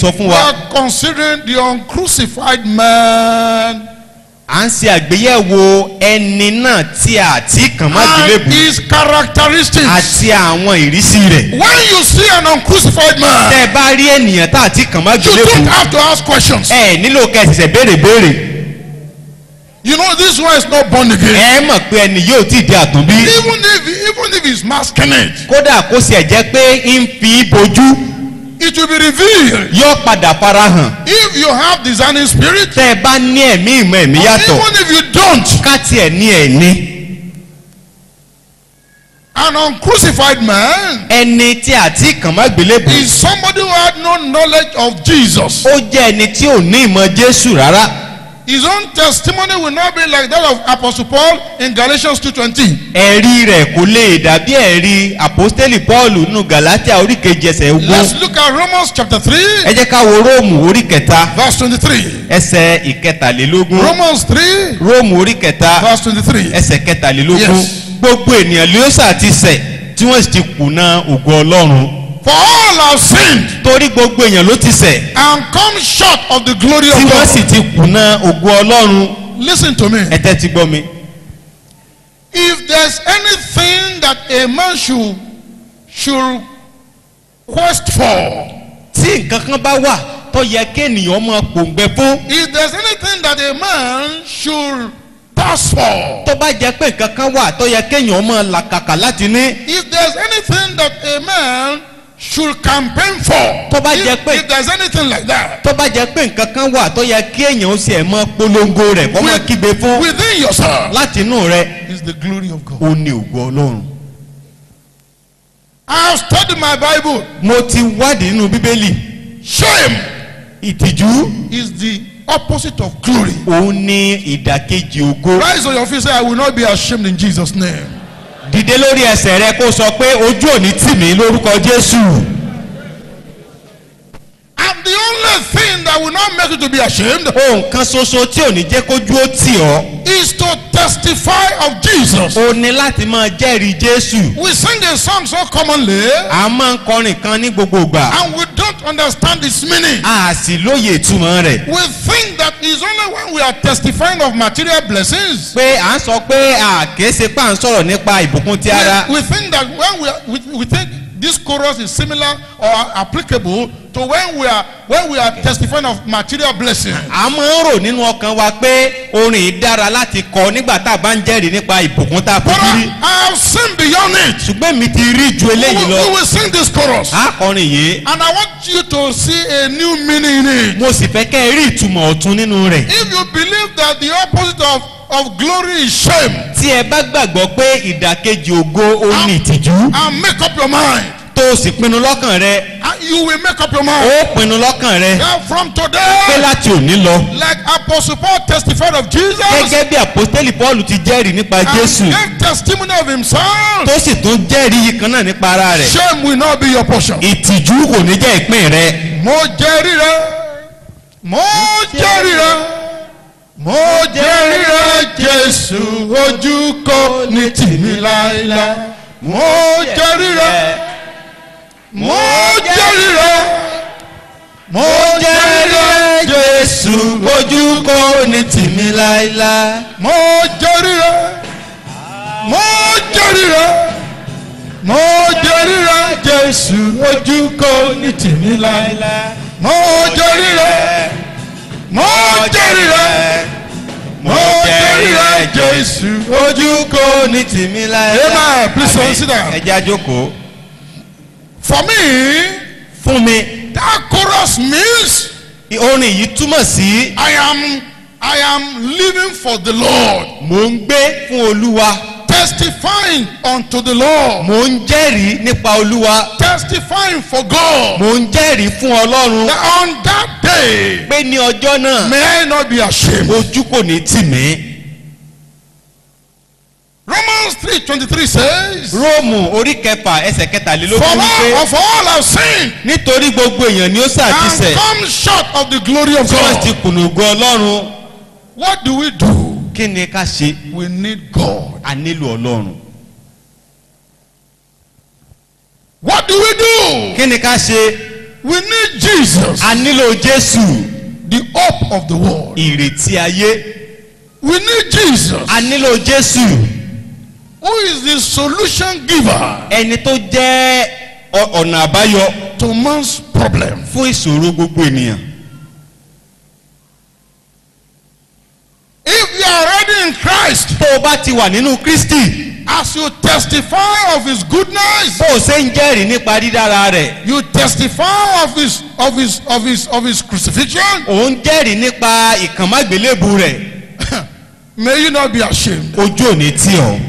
sọ fún We wa are considering the uncrucified man à ń ṣe àgbéyẹ̀wò ẹni náà tí a ti kàn má and gbélébù his characteristics. àti àwọn ìrísí rẹ̀. When you see an uncrucified man, tẹ́ ẹ bá rí ènìyàn tá a ti kàn má you gbélébù don't have to ask questions. ẹ nílò kẹsìsẹ béèrè béèrè You know this one is not born again. ẹ mọ̀ pé ẹni yóò tí ì di àtúnbí Even if even if he's masking it, kódà kó sì ẹ̀ jẹ́ pé ń fi bojú it will be revealed. yóò padà farahàn If you have discerning spirit, tẹ́ ẹ bá ní ẹ̀mí ìmọ̀ ẹ̀mí yàtọ̀ even if you don't, ká tiẹ̀ ní ẹ̀ ní an uncrucified man ẹni tí a ti kàn má gbélébù is somebody who had no knowledge of Jesus. ó jẹ́ ẹni tí ò ní ìmọ̀ Jésù rárá His own testimony will not be like that of Apostle Paul in Galatians 2:20. ẹ̀rí rẹ̀ kò lè dàbí ẹ̀rí àpọ́stélì Pọ́ọ̀lù nínú Gàlátíà orí kejì ẹsẹ̀ ogún Let's look at Romans chapter 3, ẹ jẹ́ ká wo Róòmù orí kẹta verse 23. ẹsẹ̀ ìkẹtàlélógún Romans 3, Róòmù orí kẹta verse 23. ẹsẹ̀ kẹtàlélógún Yes. gbogbo ènìyàn ló sà ti ṣẹ̀ tí wọ́n sì ti kùnà ògo Ọlọ́run For all have sinned torí gbogbo èèyàn ló ti ṣẹ̀ and come short of the glory tí of wọ́n sì God. ti kùnà ògo Ọlọ́run Listen to me. ẹ tẹ́tí gbọ́ mi. If there's anything that a man should should quest for, tí nǹkan kan bá wà tó yẹ kéènìyàn máa pòǹgbẹ fún if there's anything that a man should pass for, tó bá jẹ́ pé nǹkan kan wà tó yẹ kéèyàn máa làkàkà láti ní if there's anything that a man should campaign for, Tó bá if, jẹ́ pé- if there's anything like that, tó bá jẹ́ pé nǹkan kan wà tó yẹ kéèyàn ó sì ẹ̀ máa polongo rẹ̀ kó máa kígbe fún within yourself láti inú rẹ̀ is the glory of God. ó ní ògo Ọlọ́run. I have studied my Bible. mo ti wádìí nínú Bíbélì Shame ìtìjú is the opposite of glory. òun ní ìdàkejì ògo. Rise on your feet, say, I will not be ashamed in Jesus' name. dìde lórí ẹsẹ̀ rẹ kó sọ pé ojú òní tì mí lórúkọ Jésù. And the only thing that will not make you to be ashamed ohun kan ṣoṣo tí ò ní jẹ́ kójú ó tì ọ́ is to testify of Jesus. ó ní láti máa jẹ́rìí Jésù. We sing a song so commonly a máa ń kọrin kan ní gbogbo ìgbà and we don't understand its meaning. a sì lóye ìtumọ̀ rẹ̀. We think that it's only when we are testifying of material blessings. pé à ń sọ pé à kìí ṣe pé à ń sọ̀rọ̀ nípa ìbùkún ti ara. We, we think that when we, are, we, we think this chorus is similar or applicable to when we are when we are testifying of material blessing. a máa ń rò nínú ọkàn wa pé orin yìí dára láti kọ nígbà tá a bá ń jẹ́rìí nípa ìbùkún tá a But fojú rí. I, I have seen beyond it. ṣùgbọ́n mi ti rí ju We, eléyìí we lọ. will sing this chorus. a kọrin yìí And I want you to see a new meaning in it. mo sì fẹ́ kẹ́ ẹ rí ìtumọ̀ ọ̀tun nínú rẹ̀. If you believe that the opposite of, of glory is shame, tí ẹ bá gbàgbọ́ pé ìdàkejì ògo ó ní ìtìjú and make up your mind. tó o sì pinnu lọ́kàn rẹ And you will make up your mind. ó pinnu lọ́kàn rẹ Yeah, from pé today, láti òní lọ. like Apostle Paul testified of Jesus, gẹ́gẹ́ bí àpọ́stélì Pọ́ọ̀lù ti jẹ́rìí nípa Jésù and gave testimony of himself, tó sì tún jẹ́rìí yìí kan náà nípa ara rẹ̀. shame will not be your portion. ìtìjú kò ní jẹ́ ìpín rẹ. Mo jẹ́rìí rẹ̀, mo jẹ́rìí rẹ̀, mo jẹ́rìí rẹ̀, Jésù ojú kò ní tìmí láéláé. Mo jẹ́rìí rẹ̀, mo jẹ́rìí rẹ̀, mo jẹ́rìí rẹ̀, Jésù ojú kò ní tìmí láéláé. mo jẹ́rìí rẹ̀, mo jẹ́rìí rẹ̀, mo jẹ́rìí rẹ̀, Jésù ojú kò ní tìmí láéláé. mo jẹ́rìí rẹ̀ mo jẹ́rìí rẹ̀ mo jẹ́rìí rẹ̀ Jésù ojú kò ní tìmí láéláé. Amen. Please consider. ẹ jẹ́ àjókòó. for me fún mi that chorus means orin yìí túmọ̀ sí I am I am living for the Lord mò ń gbé fún Olúwa testifying unto the Lord mò ń jẹ́rìí nípa Olúwa testifying for God mò ń jẹ́rìí fún Ọlọ́run that on that day pé ní ọjọ́ náà may I not be ashamed ojú kò ní tì mí. Romans three twenty three says for Róòmù orí kẹfà ẹsẹ̀ kẹtàlélógún wípé all of all have sinned nítorí gbogbo èèyàn ni ó and ṣàtìsẹ̀ come short of the glory of tí wọ́n ti God kùnà ògo Ọlọ́run what do we do kí ni ká ṣe we need God a nílò Ọlọ́run what do we do kí ni ká ṣe We need Jesus, a nílò jésù the hope of the world. ìrètí ayé We need Jesus, a nílò jésù who is the solution giver ẹni tó jẹ́ ọ- ọ̀nà àbáyọ to man's problem. fún ìṣòro gbogbo ènìyàn. If you are already in Christ, tó o bá ti wà nínú kristi as you testify of his goodness, bó o ṣe ń jẹ́rìí nípa dídára rẹ̀ you testify of his of his of his of his crucifixion, ò ń jẹ́rìí nípa ìkànmágbélébù rẹ̀ may you not be ashamed. ojú ò ní tì ọ́.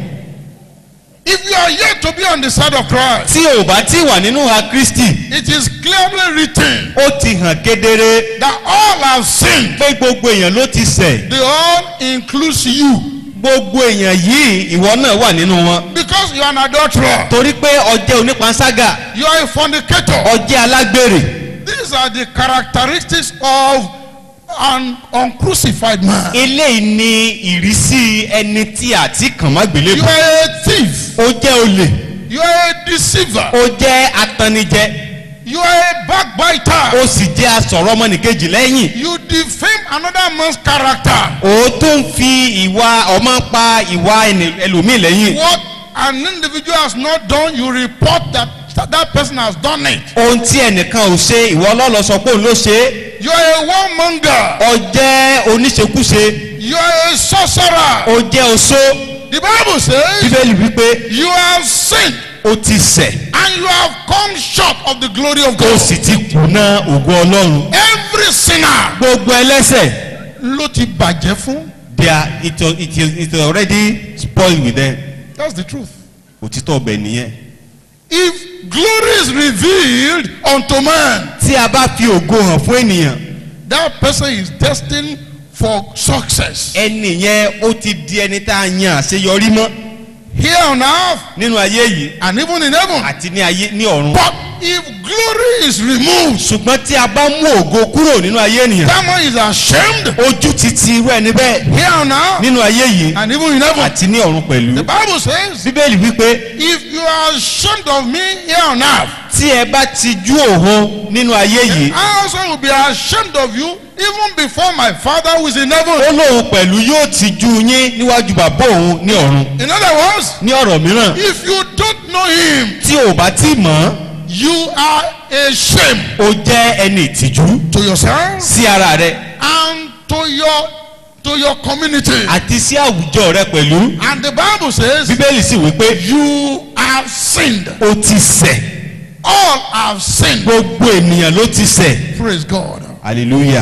If you are yet to be on the side of Christ, tí o bá ti wà nínú ha kristi it is clearly written ó ti hàn kedere that all have sinned. pé gbogbo èèyàn ló ti ṣẹ̀ They all includes you gbogbo èèyàn yìí ìwọ náà wà nínú wọn because you are an adulterer, torí pé ọjẹ́ onípanṣágà you are a fornicator. ọjẹ́ alágbèrè These are the characteristics of an uncrucified man. eléyìí ni ìrísí ẹni tí a ti kàn má You gbélébù are a thief. ó jẹ́ olè You are a deceiver. ó jẹ́ atannijẹ You are a backbiter. ó sì jẹ́ asọ̀rọ̀ ọmọnìkejì lẹ́yìn You defame another man's character. ó tún fi ìwà ọmọ pa ìwà ẹni- ẹlòmíì lẹ́yìn What an individual has not done, you report that that, that person has done it. ohun tí ẹnìkan ò ṣe ìwọ ọlọ́lọ́ sọ pé òun ló ṣe é You are a warmonger. ó jẹ́ oníṣekúṣe You are a sorcerer. ó jẹ́ oṣó The Bible says bíbélì wípé you have sinned ó ti ṣẹ̀ and you have come short of the glory of ó God. sì ti kùnà ògo ọlọ́run Every sinner gbogbo ẹlẹ́sẹ̀ ló ti bàjẹ́ fún. they are it, it, is- it is already spoiled with them That's the truth. òtítọ́ ọbẹ̀ nìyẹn. If glory is revealed unto man, tí a bá fi ògo hàn fún ènìyàn that person is destined for success. ẹni yẹn ó ti di ẹni tá a yan àṣeyọrí mọ́ Here on earth nínú ayé yìí and even in heaven. àti ní ayé ní ọ̀run. But if glory is removed, ṣùgbọ́n tí a bá mú ògo kúrò nínú ayé ènìyàn that man is ashamed ojú ti ti irú ẹni bẹ́ẹ̀ here on earth nínú ayé yìí and even in heaven. àti ní ọ̀run pẹ̀lú. The Bible says, bíbélì wípé if you are ashamed of me here on earth, tí ẹ bá ti jú òhun nínú ayé yìí I also will be ashamed of you even before my Father who is in heaven. ó lóun pẹ̀lú yóò ti jú yín níwájú bàbá òun ní ọ̀run. In other words, ní ọ̀rọ̀ mìíràn if you don't know him, tí ò bá tí mọ̀ ọ́ you are a shame ó jẹ́ ẹni ìtìjú to yourself sí ara rẹ and to your to your community. àti sí àwùjọ rẹ pẹ̀lú. And the Bible says, bíbélì sì wípé you have sinned. ó ti ṣẹ̀ All have sinned. gbogbo ènìyàn ló ti ṣẹ̀. Praise God. hallelujah.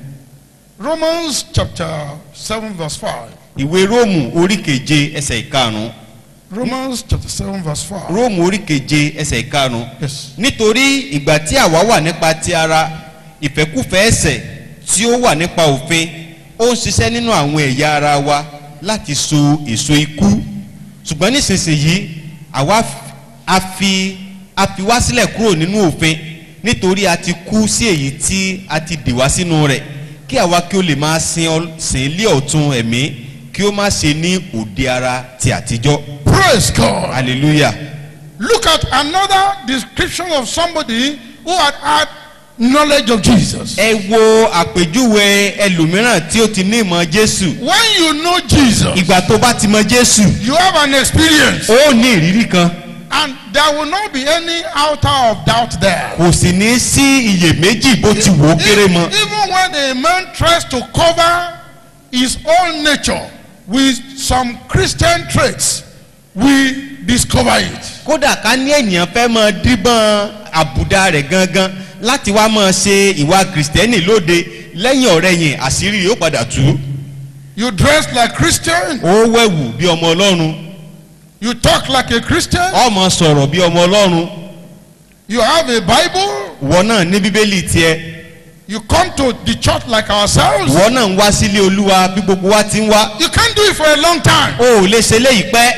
Romans chapter 7 verse 5. ìwé róòmù orí keje ẹsẹ̀ ìkarùn-ún Romans chapter 7 verse 5. róòmù orí keje ẹsẹ̀ ìkarùn-ún Yes. nítorí ìgbà tí àwa wà nípa ti ara ìfẹ́kùfẹ́ ẹ̀ṣẹ̀ tí ó wà nípa òfin ó ń ṣiṣẹ́ nínú àwọn ẹ̀yà ara wa láti so èso ikú ṣùgbọ́n nísinsìnyí àwa f- a fi a fi wá sílẹ̀ kúrò nínú òfin nítorí a ti kú sí èyí tí a ti dè wá sínú rẹ̀ kí àwa kí ó lè máa sin ọ- sìn ilé ọ̀tún ẹ̀mí kí ó má ṣe ní òde ara ti àtijọ́ Praise God. hallelujah. Look at another description of somebody who had had knowledge of Jesus. ẹ wo àpèjúwe ẹlòmíràn tí ó ti ní ìmọ̀ jésù When you know Jesus, ìgbà tó bá ti mọ jésù you have an experience, ó ní ìrírí kan and there will not be any outer of doubt there. kò sì ní sí iyèméjì bó ti wò ó kéré mọ Even when a man tries to cover his own nature with some Christian traits, we discover it. kódà ká ní ènìyàn fẹ́ mọ díbọ́n àbùdá rẹ̀ gangan láti wá mọ ṣe ìwà kìrìsìtẹ́nì lóde lẹ́yìn ọ̀rẹ́yìn àṣírí yóò padà tú You dress like Christian, ó wẹ̀wù bí ọmọ ọlọ́run you talk like a Christian, ọmọ sọ̀rọ̀ bí ọmọ ọlọ́run you have a Bible, ìwọ náà ní bíbélì tiẹ̀ you come to the church like ourselves. ìwọ náà ń wá sílé olúwa bí gbogbo wa ti ń wá You can't do it for a long time. o ò lè ṣe léyìí pẹ́.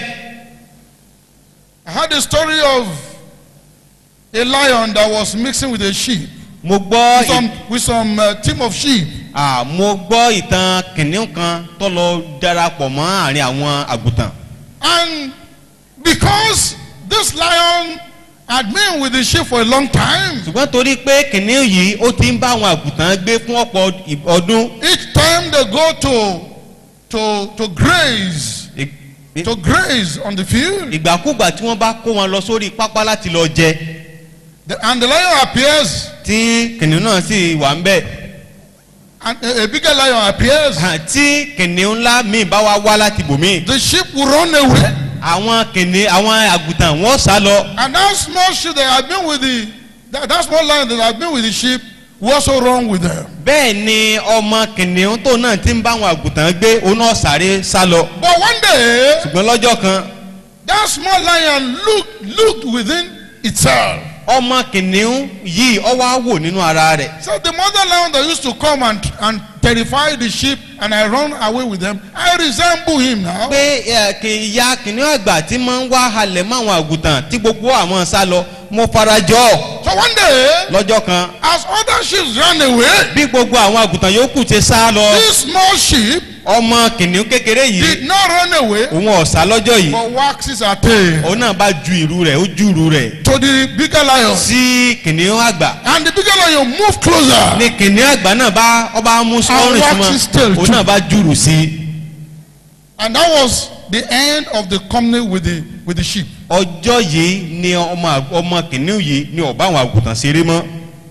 I heard a story of a lion that was mixing with a sheep, mo gbọ́ with some, with some uh, team of sheep. à mo gbọ́ ìtàn kìnìún kan tó lọ darapọ̀ mọ́ àárín àwọn àgùntàn And because this lion had been with the sheep for a long time. ṣùgbọ́n torí pé kìnìún yìí ó ti ń bá àwọn àgùntàn gbé fún ọ̀pọ̀ ì- ọdún Each time they go to to to graze, ì- ì- to graze on the field, ìgbàkúgbà tí wọ́n bá kó wọn lọ sórí pápá láti lọ jẹ the, and the lion appears, tí kìnìún náà sì wà ń bẹ̀ and a, a bigger lion appears. hàn tí kìnìún ńlá míì bá wá wá láti bòmíì The sheep will run away, àwọn kìnìún àwọn àgùntàn wọ́n sá lọ and that small sheep that had been with the that, that small lion that had been with the sheep will also run with them. bẹ́ẹ̀ ni ọmọ kìnìún tó náà ti ń bá àwọn àgùntàn gbé òun náà sáré sá lọ But one day, ṣùgbọ́n lọ́jọ́ kan that small lion looked looked within itself. ọmọ kìnìún yìí ọ wá wò nínú ara rẹ̀ So the mother lion that used to come and and terrify the sheep, and I run away with them, I resemble him now. pé ẹ, kì- ìyá kìnìún àgbà tí máa ń wá halẹ̀ mọ́ àwọn àgùntàn tí gbogbo àwọn sá lọ mo farajọ́ So one day, lọ́jọ́ kan as other sheep ran away, bí gbogbo àwọn àgùntàn yòókù ti sá lọ this small sheep ọmọ kìnìún kékeré yìí did not run away, òun ọ̀sá lọ́jọ́ yìí but waxes her tail òun náà bá ju ìrù rẹ̀ ó ju ìrù rẹ̀ to the bigger lion, sí kìnìún àgbà and the bigger lion moved closer. ní kìnìún àgbà náà bá ọba mú sọ́rùn And wax his tail súnmọ́ òun too. náà bá jùrù sí i. And that was the end of the company with the with the sheep. ọjọ́ yìí ni ọmọ àg- ọmọ kìnìún yìí ni ọba àwọn àgùntàn ṣeré mọ́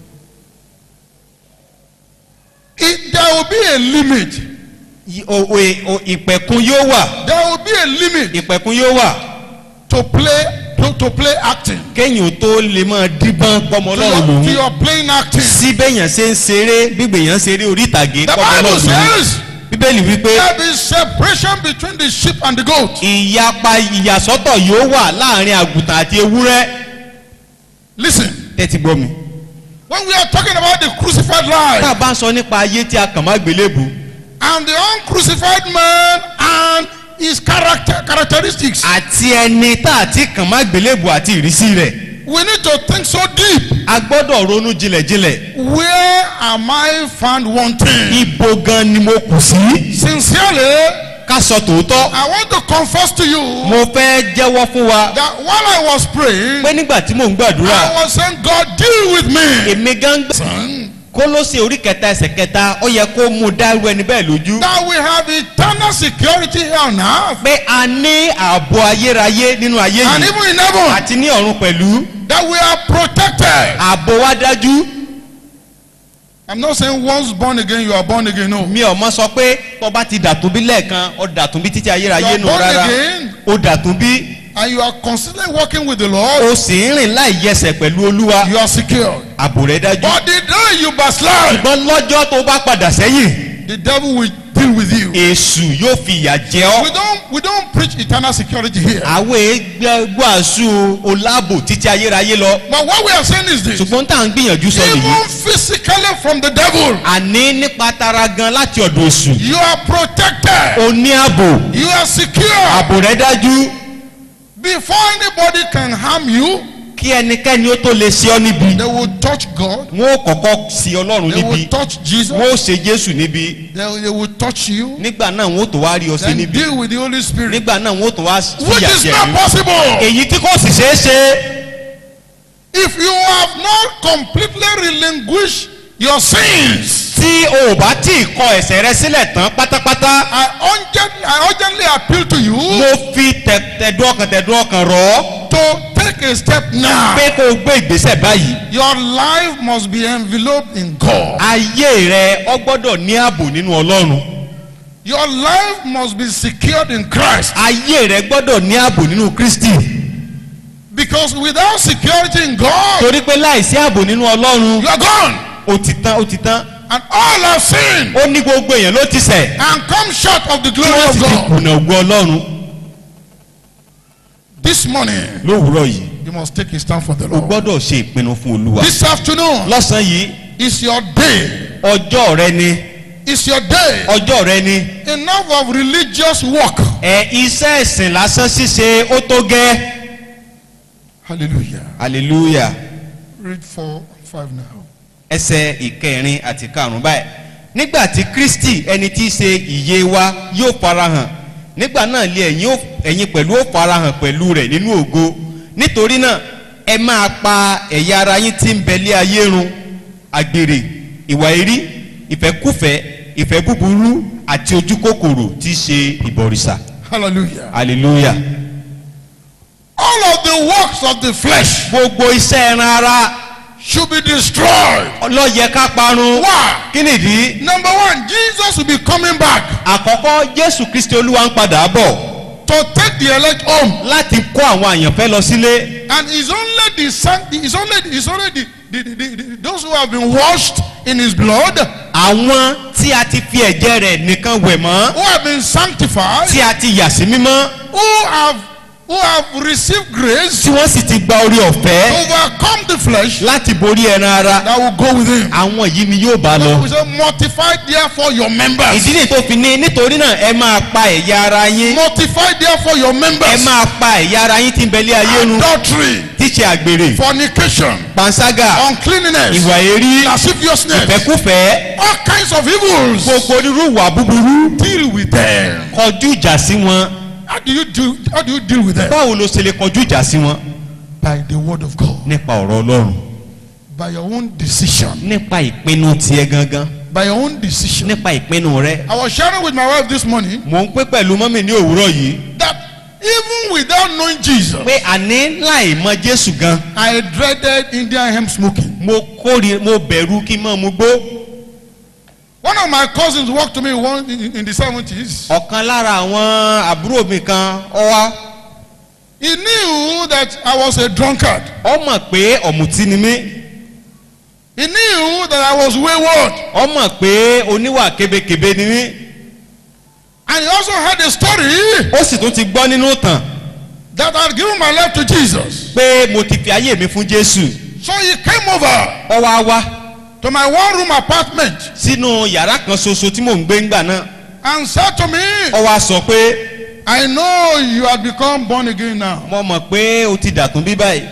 It, there will be a limit. Yí- o- o- o- ìpẹ̀kun yóò wà There will be a limit ìpẹ̀kun yóò wà to play to, to play acting. kéèyàn tó lè máa díbọ́n pọ́mọ To ọlọ́run your, to lòun your playing acting. síbẹ̀yàn ṣe ń ṣeré gbígbèyàn ṣeré orí ìtàgé The pọ́mọ Bible ọlọ́run lòun says bíbélì wípé there is separation between the sheep and the goat. ìyapa ìyàsọ́tọ̀ yóò wà láàrin àgùntàn àti ewúrẹ́ Listen, tẹ́tí gbọ́ mi. when we are talking about the crucified tá a life bá ń sọ nípa ayé tí a kàn má gbélébù and the uncrucified man and his character characteristics, àti ẹni tá a ti kàn má gbélébù àti ìrísí rẹ̀ we need to think so deep. a gbọ́dọ̀ ronú jinlẹ̀jinlẹ̀ Where am I found wanting? ibo gan ni mo kù sí. Sincerely, ká sọ tòótọ́ I want to confess to you mo fẹ́ jẹ́wọ́ fún wa that while I was praying, pé nígbà tí mò ń gbàdúrà I was saying, God, deal with me. èmi gan gbà Son, kólósè orí kẹta ẹsẹ̀ kẹta ó yẹ kó mú dárú ẹni bẹ́ẹ̀ lójú That we have eternal security here on earth pé a ní ààbò ayérayé nínú ayé and yìí even in heaven. àti ní ọ̀run pẹ̀lú That we are protected. ààbò wa dájú I'm not saying once born again, you are born again. No. mi ò mọ sọ pé tó bá ti dàtún bí lẹ́ẹ̀kan ó dàtún bí títí You ayérayé are nù born rárá again ó dàtún bí and you are constantly working with the Lord. o sì ń rìn láì yẹsẹ̀ pẹ̀lú olúwa You are secure. ààbò rẹ dájú But the day you backslide, ṣùgbọ́n lọ́jọ́ tó bá padà sẹ́yìn the devil will deal with you. èṣù yóò fi ìyà jẹ ọ́ We don't we don't preach eternal security here. àwọn gbàásù oláàbò títí ayérayé lọ But what we are saying is this. ṣùgbọ́n tá à ń gbìyànjú sọ nìyí Even physically from the devil, àní nípa tara gan láti ọ̀dọ̀ èṣù you are protected. o ní ààbò You are secure. ààbò rẹ dájú Before anybody can harm you, kí ẹnikẹ́ni ó tó lè ṣe ọ́ níbi they will touch God. wọn ó kọ́kọ́ sí ọlọ́run They níbi will touch Jesus. wọn ó ṣe jésù níbi They, they will touch you. nígbà náà wọn ó tó wá rí ọ sí Then níbi deal with the Holy Spirit. nígbà náà wọn ó tó wá Which fìyà is jẹ not yín. possible. èyí tí kò sì ṣeé ṣe If you have not completely relinquished your sins, tí o ò bá tí ì kọ ẹ̀sẹ̀ rẹ sílẹ̀ tán pátápátá I urgently, I urgently appeal to you mo fi tẹ- tẹ̀dùn ọkàn tẹ̀dùn ọkàn rọ̀ ọ́ to take a step now. pé kó o gbé ìgbésẹ̀ báyìí Your life must be enveloped in God. ayé rẹ ọ gbọ́dọ̀ ní ààbò nínú ọlọ́run Your life must be secured in Christ. ayé rẹ gbọ́dọ̀ ní ààbò nínú kristi Because without security in God, torí pé láìsí ààbò nínú ọlọ́run you are gone. ó ti tán ó ti tán And all have sinned ó ní gbogbo èèyàn ló ti ṣẹ̀ and come short of the tí glory wọ́n of sì ti God. kùnà ògo ọlọ́run This morning, lówùúrọ̀ yìí you must take a stand for the o Lord. gbọ́dọ̀ ṣe ìpinnu fún olúwa This afternoon lọ́sàn-án yìí is your day. ọjọ́ rẹ ni It's your day. ọjọ́ rẹ ni Enough of religious work. ẹ iṣẹ́ ẹ̀sìn lásán ṣíṣe ó tó gẹ́ Hallelujah. hallelujah Read 4 and 5 now. ẹsẹ̀ ìkẹrin àti karùn-ún báyìí nígbà tí kristi ẹni tí í ṣe ìyè wa yóò farahàn nígbà náà lé ẹ̀yin ó- ẹ̀yin pẹ̀lú ó farahàn pẹ̀lú rẹ̀ nínú ògo nítorí náà ẹ máa pa ẹ̀yà ara yín tí ń bẹ̀lẹ́ ayé run àgbèrè ìwà èrí ìfẹ́kùfẹ́ ìfẹ́ búburú àti ojú kòkòrò tí í ṣe ìbọ̀rìṣà Hallelujah. hallelujah. All of the works of the flesh gbogbo iṣẹ́ ẹran ara should be destroyed. lọ́yẹ ká parun. Why? kí nìdí? Number one, Jesus will be coming back àkọ́kọ́ jésù kristi olúwa ń padà bọ̀ to take the elect home. láti kó àwọn àyànfẹ́ lọ sílé. And it's only the san- it's only it's only the, the, the, the, the those who have been washed in his blood, àwọn tí a ti fi ẹ̀jẹ̀ rẹ̀ nìkan wẹ̀ mọ́ who have been sanctified, tí a ti yà sí mímọ́ who have who have received grace tí wọ́n sì ti gba orí to ọ̀fẹ́ overcome the flesh láti borí ẹran ara that will go with him. àwọn yìí ni yóò bá lọ. We say, mortify therefore your members. ìdí nìyí tó fi ní nítorí náà ẹ máa pa ẹ̀yà ara yín Mortify therefore your ẹ members. máa pa ẹ̀yà ara yín tí ń bẹ̀lẹ́ ayé run Adultery, tíṣe àgbèrè fornication, panṣágà uncleanness, ìwà èrí lasciviousness, ìfẹ́kúfẹ́ all kinds of evils. gbogbo onírú ìwà búburú Deal with them. kọjú ìjà sí wọn How do you do? How do you deal with them? báwo ló ṣe lè kọjú ìjà sí wọn By the word of God, nípa ọ̀rọ̀ ọlọ́run by your own decision, nípa ìpinnu tiẹ̀ gangan by your own decision. nípa ìpinnu rẹ. I was sharing with my wife this morning mò ń pé pẹ̀lú mọ́mì ní òwúrọ̀ yìí that even without knowing Jesus, pé àní láì mọ jésù gan I dreaded Indian hemp smoking. mo kórè mo bẹ̀rù kí n mọ̀ mu gbó. One of my cousins walked to me one in, in the seventies. ọ̀kan lára àwọn àbúrò mi kan ọ wá He knew that I was a drunkard. ọ mọ̀ pé ọ̀mùtí ni mí He knew that I was wayward. ọ mọ̀ pé oníwà kébékébé ni mí And he also had a story ó sì tún ti gbọ́ nínú tàn that I had given my life to Jesus. pé mo ti fi ayé mi fún jésù So he came over ọ wá wá to my one room apartment sínú yàrá kan ṣoṣo tí mò ń gbé ńgbà náà and said to me, ọ wá sọ pé I know you have become born again now. mo mọ̀ pé o ti dàtún bí báyìí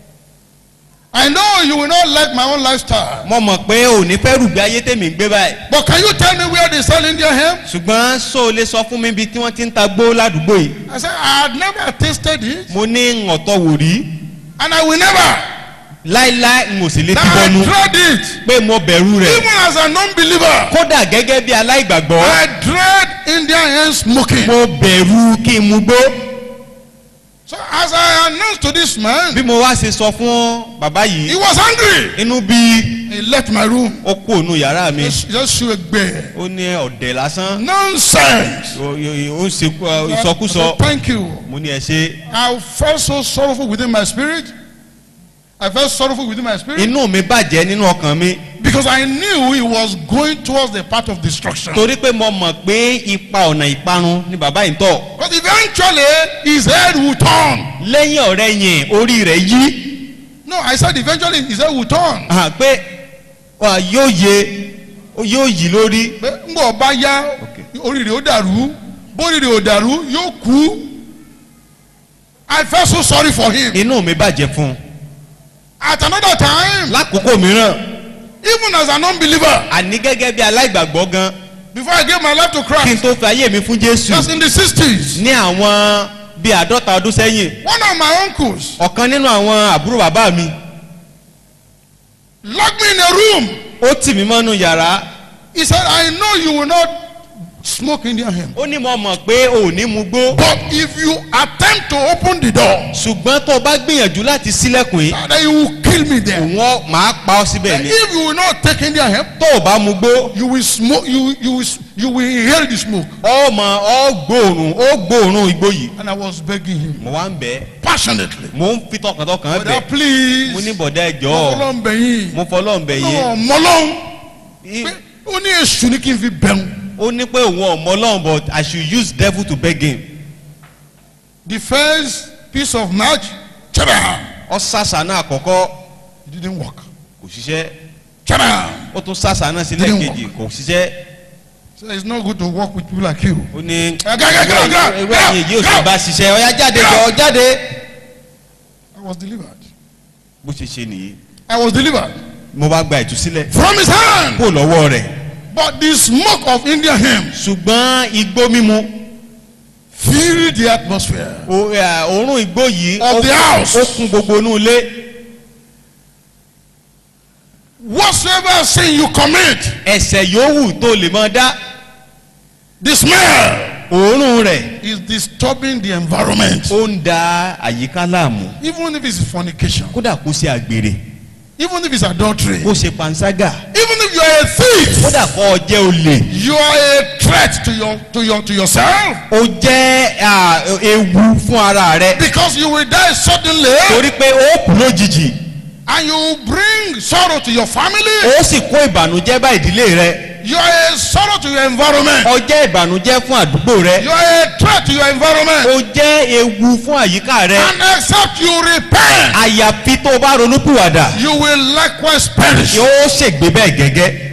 I know you will not like my own lifestyle. mo mọ̀ pé o ò ní fẹ́ rùgbé ayé tèmi ń gbé báyìí But can you tell me where they sell Indian hemp? ṣùgbọ́n sọ lè sọ fún mi bí tí wọ́n ti ń ta gbó ládùúgbò yìí I said, I had never tasted it mo ní ọ̀tọ̀ wò rí and I will never. láíláí n ò sì lè That ti I bọnu dread it. pé mo bẹ̀rù rẹ̀ Even as a non-believer, kódà gẹ́gẹ́ bí aláìgbàgbọ́ I dread Indian hemp smoking. mo bẹ̀rù kí n mu gbó So as I announced to this man, bí mo wá ṣe sọ fún bàbá he yìí was angry. inú bí He left my room. ó kú ònú yàrá mi Just, just shoot a bear. ó ní ọ̀dẹ̀ lásán Nonsense. ó ó- ó ń ṣe I ìsọkúsọ said, Thank you. mo ní ẹ ṣe I felt so sorrowful within my spirit. I felt sorrowful within my spirit inú mi bàjẹ́ nínú ọkàn mi because I knew he was going towards the path of destruction. torí pé mo mọ̀ pé ipa ọ̀nà ìparun ni bàbá yìí ń tọ̀ But eventually, his head will turn. lẹ́yìn ọ̀rẹ́ yẹn orí rẹ̀ yí No, I said eventually his head will turn. hàn pé wà, yóò yé yóò yí lórí Pé ńgbọ̀ bá yá orí rẹ̀ ó dàrú bórí rẹ̀ ò dàrú yóò kú. I felt so sorry for him. inú mi bàjẹ́ fún un At another time, lákòókò mìíràn even as an unbeliever, àní gẹ́gẹ́ bí aláìgbàgbọ́ gan before I gave my life to kí n Christ, tó fi ayé mi fún jésù that's in the 60s, ní àwọn bíi àádọ́ta ọdún sẹ́yìn one of my uncles ọ̀kan nínú àwọn àbúrò bàbá mi locked me in a room. ó tì mí mọ́nú yàrá He said, I know you will not smoke Indian hemp. ó ní mo mọ̀ pé ò ní mu gbó But if you attempt to open the door, ṣùgbọ́n tó o bá gbìyànjú láti sílẹ̀kùn yìí then you will kill me there. òun ọ- màá pa ọ́ síbẹ̀ And ni if you will not take Indian hemp, tó o bá mu gbó you will smoke, you, you, will, you will inhale the smoke. ọ mọ ọ gbóòórùn ó gbóòórùn igbó yìí And I was begging him mo wá ń bẹ̀ ẹ́ passionately. mo ń fi tọkàntọkàn bẹ̀ Brother, please. mo ní bọ̀dá ẹ̀jọ́ Ọlọ́run bẹ̀yìn. mo fọlọ́n bẹ̀ yé Ọmọlọ́run. I- Pé Ó ní èṣù ní kí n fi bẹ̀rù. ó ní pé òun ọmọ ọlọ́run but I should use devil to beg him The first piece of match, chada, ọ sàṣà náà àkọ́kọ́ it didn't work. kò ṣiṣẹ́ Chada. ó tún sàṣà náà sílẹ̀ Didn't kejì kò ṣiṣẹ́ So it's not good to work with people like you. ó ní Ga, ga, ga, ga, ga, ewé ga, ẹ̀yìn yìí ò ga. sì bá ṣiṣẹ́ ọ̀yá jáde jọ jáde I was delivered. bó ṣe ṣe nìyí I was delivered mo bá gba ìtúsílẹ̀ from his hand. kó lọ́wọ́ rẹ̀ But the smoke of Indian hemp ṣùgbọ́n igbó mímu filled the atmosphere. o- ẹ, òórùn igbó yìí Of ó the kún- house. ó kún gbogbo inú ilé whatsoever sin you commit, ẹ̀sẹ̀ yòówù tó lè máa dá the smell òórùn rẹ̀ is disturbing the environment. ó ń da àyíká láàmú Even if it's fornication, kódà kó ṣe àgbèrè even if it's adultery, kó ṣe panṣágà even if you are a thief, kódà kó o jẹ́ olè you are a threat to your to your to yourself ó jẹ́ à, ewu fún ara rẹ because you will die suddenly torí pé ó kú lójijì and you will bring sorrow to your family. ó sì kó ìbànújẹ́ bá ìdílé rẹ You are a sorrow to your environment. ó jẹ́ ìbànújẹ́ fún àdúgbò rẹ You are a threat to your environment. ó jẹ́ ewu fún àyíká rẹ And except you repent, àyàfi tó o bá ronúpìwàdà you will likewise perish. yóò ṣègbè bẹ́ẹ̀ gẹ́gẹ́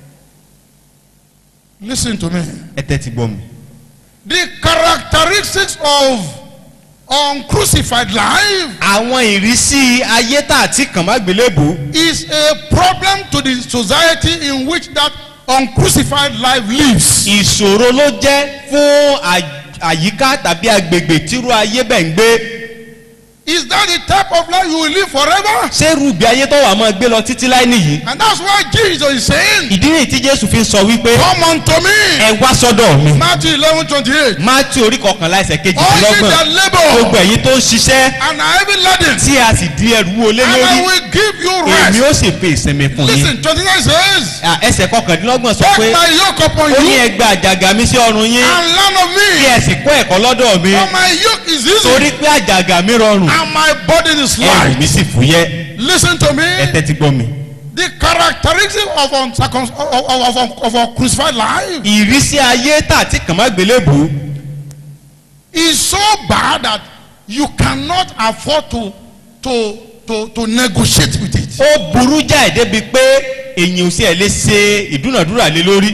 Listen to me. ẹ tẹ́tí gbọ́ mi. The characteristics of uncrucified life àwọn ìrísí ayé tá àti kàn má gbélébù is a problem to the society in which that uncrucified life lives. ìṣòro ló jẹ́ fún à- àyíká tàbí agbègbè tírú ayé bẹ̀ ń gbé Is that the type of life you will live forever? ṣé rúbi ayé tó wà máa gbé lọ títí láì nìyí. And that's why Jesus is saying, ìdí nìyí tí jésù fi ń sọ wípé Come unto me. ẹ wá sọ́dọ̀ mi. Matthew eleven twenty eight. mátí orí kọkànlá ẹsẹ̀ All ye kejìdínlọ́gbọ̀n that gbogbo labour ẹ̀yin tó ń ṣiṣẹ́ and are heavy laden, tí a sì di ẹrù wo lé and I lórí will give you èmi rest. ó sì fi ìsinmi fún yín. Listen, twenty nine says, À, ẹsẹ̀ kọkàndínlọ́gbọ̀n sọ Take pé my yoke upon ó ní you ẹgbẹ́ àjàgà mi sí ọrùn yín and learn of kí me, ẹ sì kọ́ ẹ̀kọ́ lọ́dọ̀ mi for my yoke is torí easy pé àjàgà mi rọrùn and my burden is ẹrù light. mi sì fúyẹ́ Listen to ẹ me. tẹ́tí gbọ́ mi. The characteristic of uncircum- of, of, of, of a crucified life ìrísí ayé tà tí kàn má gbélébù is so bad that you cannot afford to to to to negotiate with it. ó burú jáì débi pé èyàn ò sí ẹ̀ lè ṣe ìdúnàdúrà lé lórí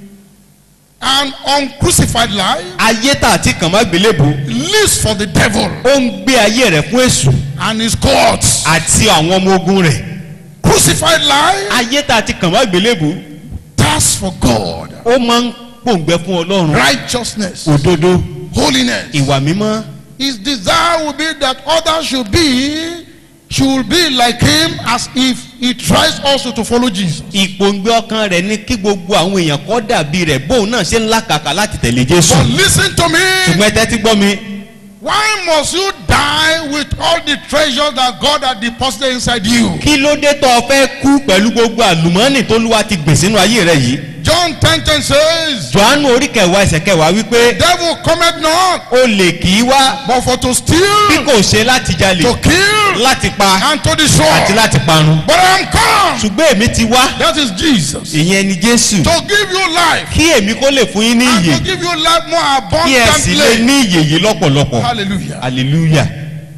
An uncrucified life ayé tà tí kàn má gbélébù lives for the devil ó ń gbé ayé rẹ̀ fún èṣù and his courts. àti àwọn ọmọ ogun rẹ̀ Crucified life ayé tà tí kàn má gbélébù thirsts for God, ó máa ń pòǹgbẹ fún ọlọ́run righteousness, òdodo holiness. ìwà mímọ́ His desire will be that others should be should be like him as if he tries also to follow Jesus. ìpòǹgbẹ ọkàn rẹ̀ ní kí gbogbo àwọn èèyàn kọ́ dàbí rẹ̀ bóun náà ṣe ń làkàkà láti tẹ̀lé jésù But listen to me. ṣùgbọ́n ẹ tẹ́tí gbọ́ mi Why must you die with all the treasures that God had deposited inside you? kí ló dé tó o fẹ́ kú pẹ̀lú gbogbo àlùmọ́ọ́nì tó lúwa ti gbè sínú ayé rẹ yìí John 10 10 says, johannu orí kẹwàá ẹsẹ̀ kẹwàá wípé Devil cometh not o lè kì í wá but for to bí steal, kò ṣe láti jalè to kill, láti pa and to àti destroy. láti parun But I am come. ṣùgbọ́n èmi ti wá That is Jesus. ìyẹn ni jésù To give you life. kí èmi kó lè fún yín ní And ìyè to give you life more kí ẹ sì lè abundantly. ní ìyè yìí lọ́pọ̀lọpọ̀ Hallelujah. hallelujah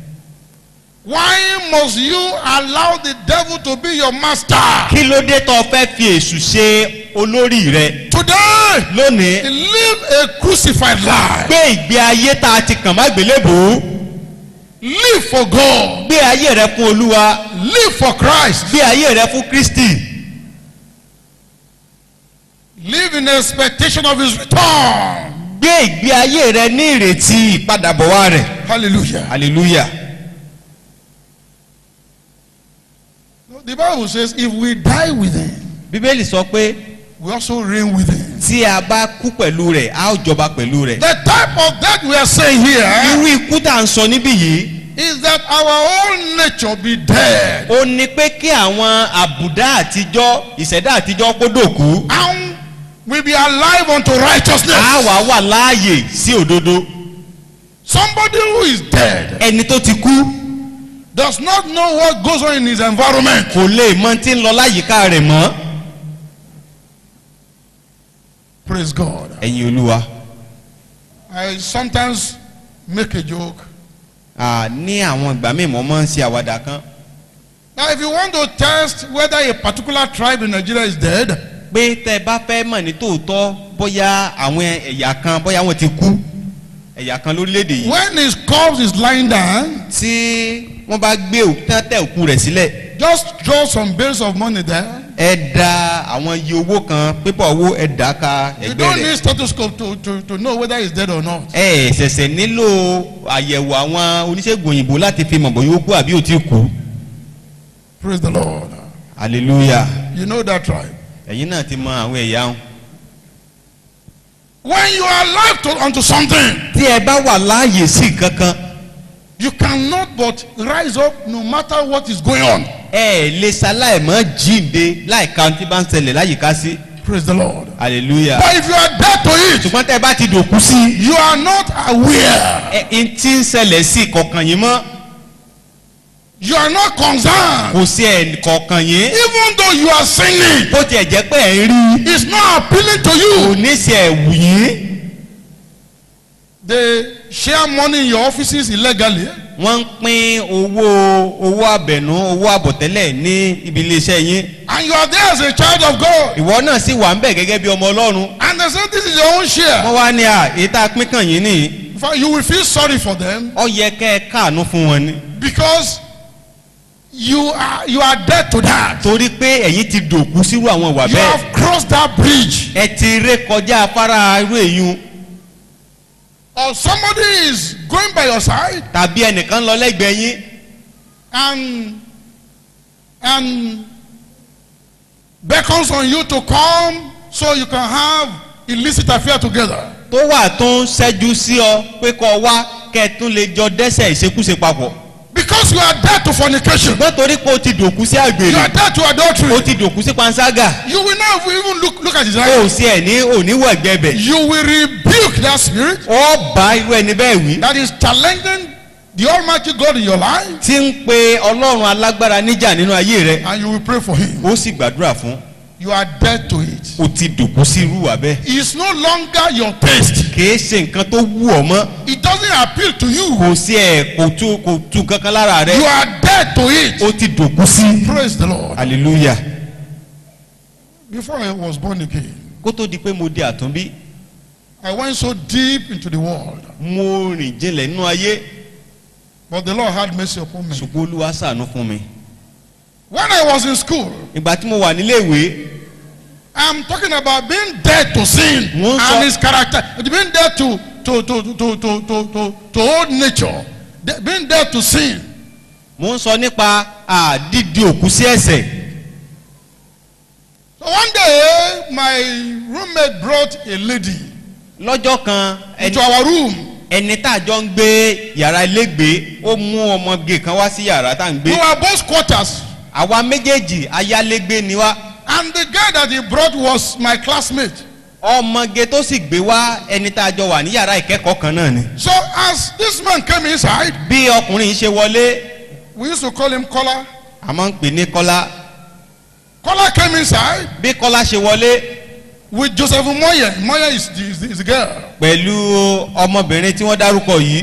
Why must you allow the devil to be your master? kí ló dé tó o fẹ́ fi èṣù ṣe olórí rẹ Today, lónìí live a crucified life. gbé ìgbé ayé tá a ti kàn má gbélébò Live for God. gbé ayé rẹ fún olúwa Live for Christ. gbé ayé rẹ fún kristi Live in expectation of his return. gbé ìgbé ayé rẹ ní ìrètí ìpadàbọ̀ rẹ̀ Hallelujah. hallelujah The Bible says if we die with him, bíbélì sọ pé we also reign with him. tí a bá kú pẹ̀lú rẹ̀ a ó jọba pẹ̀lú rẹ̀ The type of death we are saying here irú ikú tá à ń sọ níbí yìí is that our whole nature be dead ó ní pé kí àwọn àbùdá àtijọ́ ìṣẹ̀dá àtijọ́ kó dòkú and we be alive unto righteousness. a wà wà láàyè sí òdodo Somebody who is dead ẹni tó ti kú does not know what goes on in his environment. kò lè mọ tí ń lọ láyìíká rẹ̀ mọ́ Praise God. ẹ̀yin olúwa I sometimes make a joke. à, ní àwọn ìgbà míì mo máa ń ṣe àwàdà kan Now, if you want to test whether a particular tribe in Nigeria is dead, pé tẹ́ ẹ bá fẹ́ mọ̀ ní tòótọ́ bóyá àwọn ẹ̀yà kan bóyá wọ́n ti kú ẹ̀yà kan lórílẹ̀‐èdè yìí when his corpse is lying down, tí wọ́n bá gbé òkú tán tẹ òkú rẹ̀ sílẹ̀ just draw some bales of money there. ẹ da àwọn iye owó kan pépà owó ẹ dà ka You ẹgbẹ́ don't rẹ̀ need stethoscope to, to, to know whether he's dead or not. ẹ ṣẹ̀ṣẹ̀ nílò àyẹ̀wò àwọn oníṣègùn òyìnbó láti fi mọ̀ bóyá ó kú àbí ó ti kú Praise the Lord. hallelujah You know that tribe. ẹ̀yin náà ti mọ àwọn ẹ̀yà wọn. When you are alive to, unto something, tí ẹ bá wà láàyè sí kankan you cannot but rise up no matter what is going on. ẹ lè ṣaláìmọ́ jíǹde láìka tí bá ń ṣẹlẹ̀ láyìíká sí Praise the Lord. hallelujah. But if you are dead to it, ṣùgbọ́n tẹ́ ẹ bá ti dòkú sí you are not aware. ẹ ẹ tí ń ṣẹlẹ̀ sí kọ̀ọ̀kan yín mọ́ You are not concerned. kò sí ẹ̀ kọ̀ọ̀kan yín Even though you are sinning, bó tiẹ̀ jẹ́ pé ẹ̀ ń rí it's not appealing to kò you. ní sí ẹ̀ wù yín They share money in your offices illegally. wọ́n ń pín owó owó àbẹ̀nú owó àbọ̀tẹ́lẹ̀ ní ibi iléeṣẹ́ yín And you are there as a child of God. ìwọ náà sì wà ń bẹ̀ gẹ́gẹ́ bí ọmọ ọlọ́run And they say this is your own share. wọ́n wá ní à èyí tá a pín kàn yín nìyí In fact, you will feel sorry for them ọ yẹ kẹ́ ẹ káàánú fún wọn ni because you are you are dead to that. torí pé ẹ̀yin ti dòkú sírú àwọn ìwà You bẹ́ẹ̀ have crossed that bridge. ẹ ti ré kọjá afárá irú èyún Or somebody is going by your side tàbí ẹnìkan lọ lẹ́gbẹ̀ẹ́ yín and and beckons on you to come so you can have illicit affair together. tó wà tó ń ṣẹ́jú sí ọ pé kọ́ wá kẹ́ ẹ tún lè jọ dẹ́sẹ̀ ìṣekúṣe papọ̀ Because you are dead to fornication. ṣùgbọ́n torí pé o ti dòkú sí You àgbèrè are dead to o adultery. ti dòkú sí panṣágà You will not even look look at his o eyes. ò sí ẹ̀ ní òníwọ̀ ẹ̀gbẹ́ bẹ̀ You will rebuke that spirit ọ bá irú ẹni bẹ́ẹ̀ wí that is challenging the Almighty God in your life, tí ń pe ọlọ́run alágbára níjà nínú ayé rẹ and you will pray for him. ó sì gbàdúrà fún You are dead to it. o ti dòkú sí irú wa bẹ́ẹ̀ It's no longer your taste. kìí ṣe nǹkan tó wù ọ mọ́ It doesn't appeal to you. kò sí ẹ̀ kò tú kò tú kankan lára rẹ You are dead to it. o ti dòkú sí Praise the Lord. hallelujah Before I was born again, kó tó di pé mo di àtúnbí I went so deep into the world, mo rìn jinlẹ̀ nínú ayé but the Lord had mercy upon me. ṣùgbọ́n olúwa ṣàánú fún mi When I was in school, ìgbà tí mo wà nílé ìwé I'm talking about being dead to sin Mo ń sọ- and his character, being dead to to to to to to to, to, to old nature, De- being dead to sin. mo ń sọ nípa àdídi òkú sí ẹ̀sẹ̀ So one day, my roommate brought a lady lọ́jọ́ kan into ẹni- our room. ẹni tá a jọ ń gbé yàrá ilégbèé ó mú ọmọge kan wá sí yàrá tá à ń We gbé were both quarters, àwa méjèèjì ayálégbé ni wá and the guy that he brought was my classmate. ọmọge tó sì gbé wá ẹni tá a jọ wà ní yàrá ìkẹ́kọ̀ọ́ kan náà ni. So as this man came inside, bí ọkùnrin yìí ṣe wọlé we used to call him Kola. a máa ń pè ní kọ́lá Kola came inside bí kọ́lá ṣe wọlé with Joseph Moye. Moye is the, is the, is the girl. pẹ̀lú ọmọbìnrin tí wọ́n dárúkọ yìí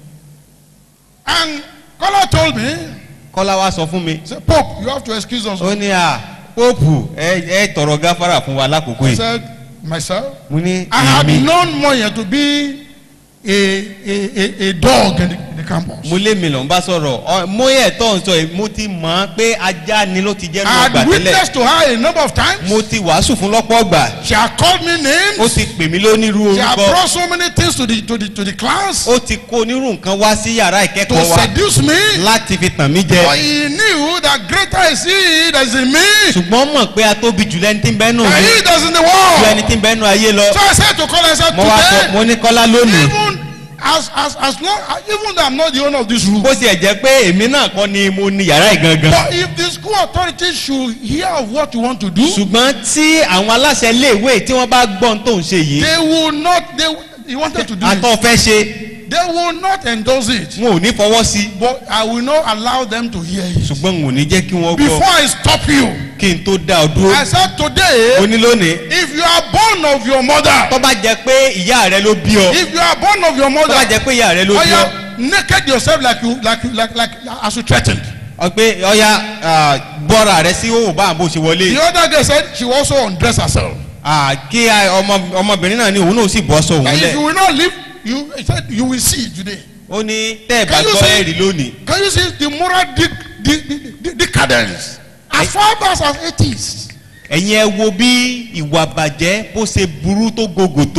And Kola told me, kọ́lá wá sọ fún mi he said, Pope, you have to excuse us. ó ní à póòpù ẹ ẹ tọrọ gáfárà fún wa lákòókò I yìí said, myself. mo ní I had èmi known Moye to be a, a, a, a dog in the, in the campus. mo lé mi lọ ń bá sọ̀rọ̀ ọ- mọ́yẹ̀ tó ń sọ yìí mo ti mọ̀ ọ́n pé ajá ni ló ti jẹ́ I nínú ọgbà had tẹ́lẹ̀ witnessed to her a number of times. mo ti wàásù fún lọ́pọ̀ ọgbà She had called me ó names. ti pè mí lónírú She had orúkọ brought so many things to the, to the, to the class ó ti kó onírú nǹkan wá sí yàrá to ìkẹ́kọ̀ọ́ wa seduce me. láti fi tàn mí jẹ But he knew that greater is he that is in me ṣùgbọ́n mọ̀ pé a tóbi jù lẹ́ni tí ń bẹ́nu than mi he that is in the ju ẹni world. tí ń bẹ́nu ayé lọ So I said to Kola, I said, mo wá sọ today, mo ní kọ́lá lónìí even as, as, as long, even though I'm not the owner of this room, bó tiẹ̀ jẹ́ pé èmi náà kọ́ ni mo ní yàrá ìgangan but if the school authorities should hear of what you want to do, ṣùgbọ́n tí àwọn aláṣẹ iléèwé tí wọ́n bá gbọ́n tó ń ṣe yìí they will not, they, he wanted to do it. àtọ́ fẹ́ ṣe They will not endorse it. wọn ò ní fọwọ́ sí But I will not allow them to hear it. ṣùgbọ́n n ò ní jẹ́ kí wọ́n Before gbọ́ I stop you, kí n tó dá ọ dúró I said today, ó ní lónìí if you are born of your mother, tó bá jẹ́ pé ìyá rẹ ló bí ọ if you are born of your tó bá mother, jẹ́ pé ìyá rẹ ló oh bí ọ yeah, naked yourself like you, like you, like, like as you threatened. ọ pé ọya ah, bọ́ra rẹ sí òwò bá àbò ṣe wọlé The other girl said she will also undress herself. Ah, kí ah, ọmọ- ọmọbìnrin náà ní òun náà sì bọ́ sọ òun And if lẹ̀ you will not leave, you he said you will see today. ó ní tẹ́ ẹ̀ bá Can you gbọ́ see- ẹ̀rí lónìí Can you see the moral de- de- de- de- decadence as far back as it is? ẹ̀yin ẹ wo bí ìwà bàjẹ́ bó ṣe burú tó gògò tó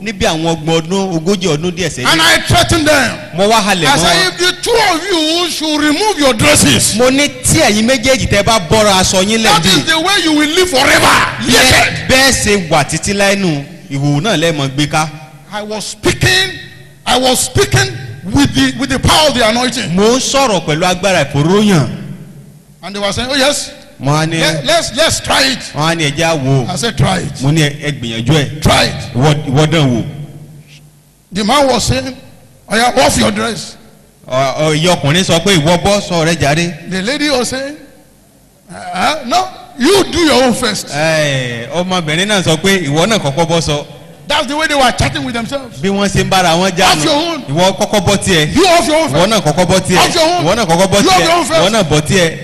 níbi àwọn ọgbọ̀n ọdún ogójì ọdún díẹ̀ And sẹ́yìn I threatened them. mo wá halẹ̀ I mọ́ said, if the two of you should remove your dresses, mo ní tí ẹ̀yin méjèèjì tẹ́ bá bọ́ra aṣọ yín that lẹ́bi is the way you will live forever. Naked. bẹ́ẹ̀ ṣe wà títí láìnú ìhòòhò náà lẹ́ẹ̀mọ́ gbé ká I was speaking, I was speaking with the with the power of the anointing. mo ń sọ̀rọ̀ pẹ̀lú agbára ìfòróyàn And they were saying, Oh yes, mo á ní let, let's let's try it. wọ́n á ní ẹja wò I said, Try it. mo ní ẹ gbìyànjú ẹ̀ Try it. ìwọ- ìwọ dán wò The man was saying, Oh yeah, off your dress. Ọ- ọ, ìyá ọkùnrin sọ pé ìwọ bọ́ sọ rẹ jáde The lady was saying, uh, No, you do your own first. Ẹ, ọmọbìnrin náà sọ pé ìwọ náà kọ́kọ́ bọ́ sọ That's the way they were chatting with themselves. bí wọ́n ṣe ń bára wọn jà Off your own. ìwọ kọ́kọ́ bọ́ tiẹ̀ You off your own ìwọ first. náà kọ́kọ́ bọ́ tiẹ̀ Off your own. ìwọ náà kọ́kọ́ bọ́ You tiẹ̀ have your own first. ìwọ náà bọ́ tiẹ̀.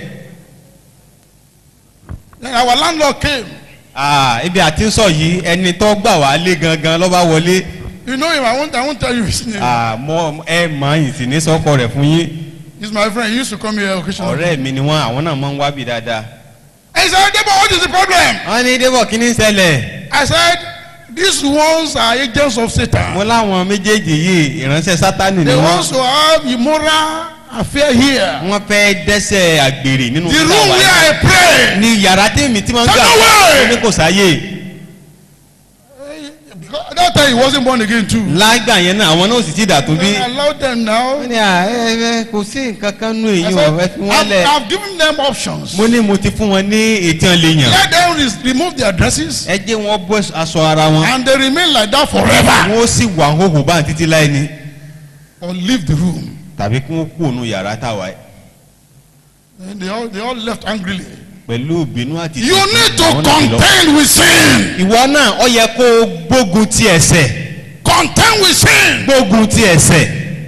Then our landlord came. Ah, ibi àti ń sọ yìí ẹni tó gbà wá lé gangan lọ́ba wọlé You know him. I won't. I won't tell you his name. Ah, mọ ẹ mọ ìsìn ní sọ́kọ rẹ̀ fún yín He's my friend. He used to come here occasionally. ọ̀rẹ́ mi ni wọ́n àwọn náà máa ń wábì dáadáa. I said, Debo, what is the problem? wọ́n ní débọ̀ kí ni ń ṣẹlẹ̀ I said, these ones are agents of Satan. mo láwọn méjèèjì yìí ìránṣẹ́ sátánì ni They want wọ́n to have immoral affair here. wọ́n fẹ́ dẹ́sẹ̀ àgbèrè nínú The kíkà room wá where I pray. ní yàrá tèmi tí wọ́n ń gbà Take away! wọ́n ní kò sáyè Because that time he wasn't born again too. lágbà yẹn náà àwọn náà sì ti dà tó bí. I allowed them now. wọ́n ní à ẹ ẹ kò sí nǹkan kan nù I èyí said, ò ẹ fi wọ́n I've, lẹ̀. I've given them options. mo ní mo ti fún wọn ní ètí ọ̀ lè yàn. Let them re- remove their dresses ẹ jẹ́ wọn bọ́ aṣọ ara wọn. and they remain like that forever. wọ́n sì wà hóhò bá títí láì ní. Or leave the room. tàbí kí wọ́n kú òun yàrá táwa ẹ̀. And they all, they all left angrily. pẹ̀lú ìbínú àti. You need to Àwọn náà ti lọ. contend with sin. ìwọ náà ọ yẹ kó o gbógun ti ẹ̀ṣẹ̀ Contend with sin. gbógun ti ẹ̀ṣẹ̀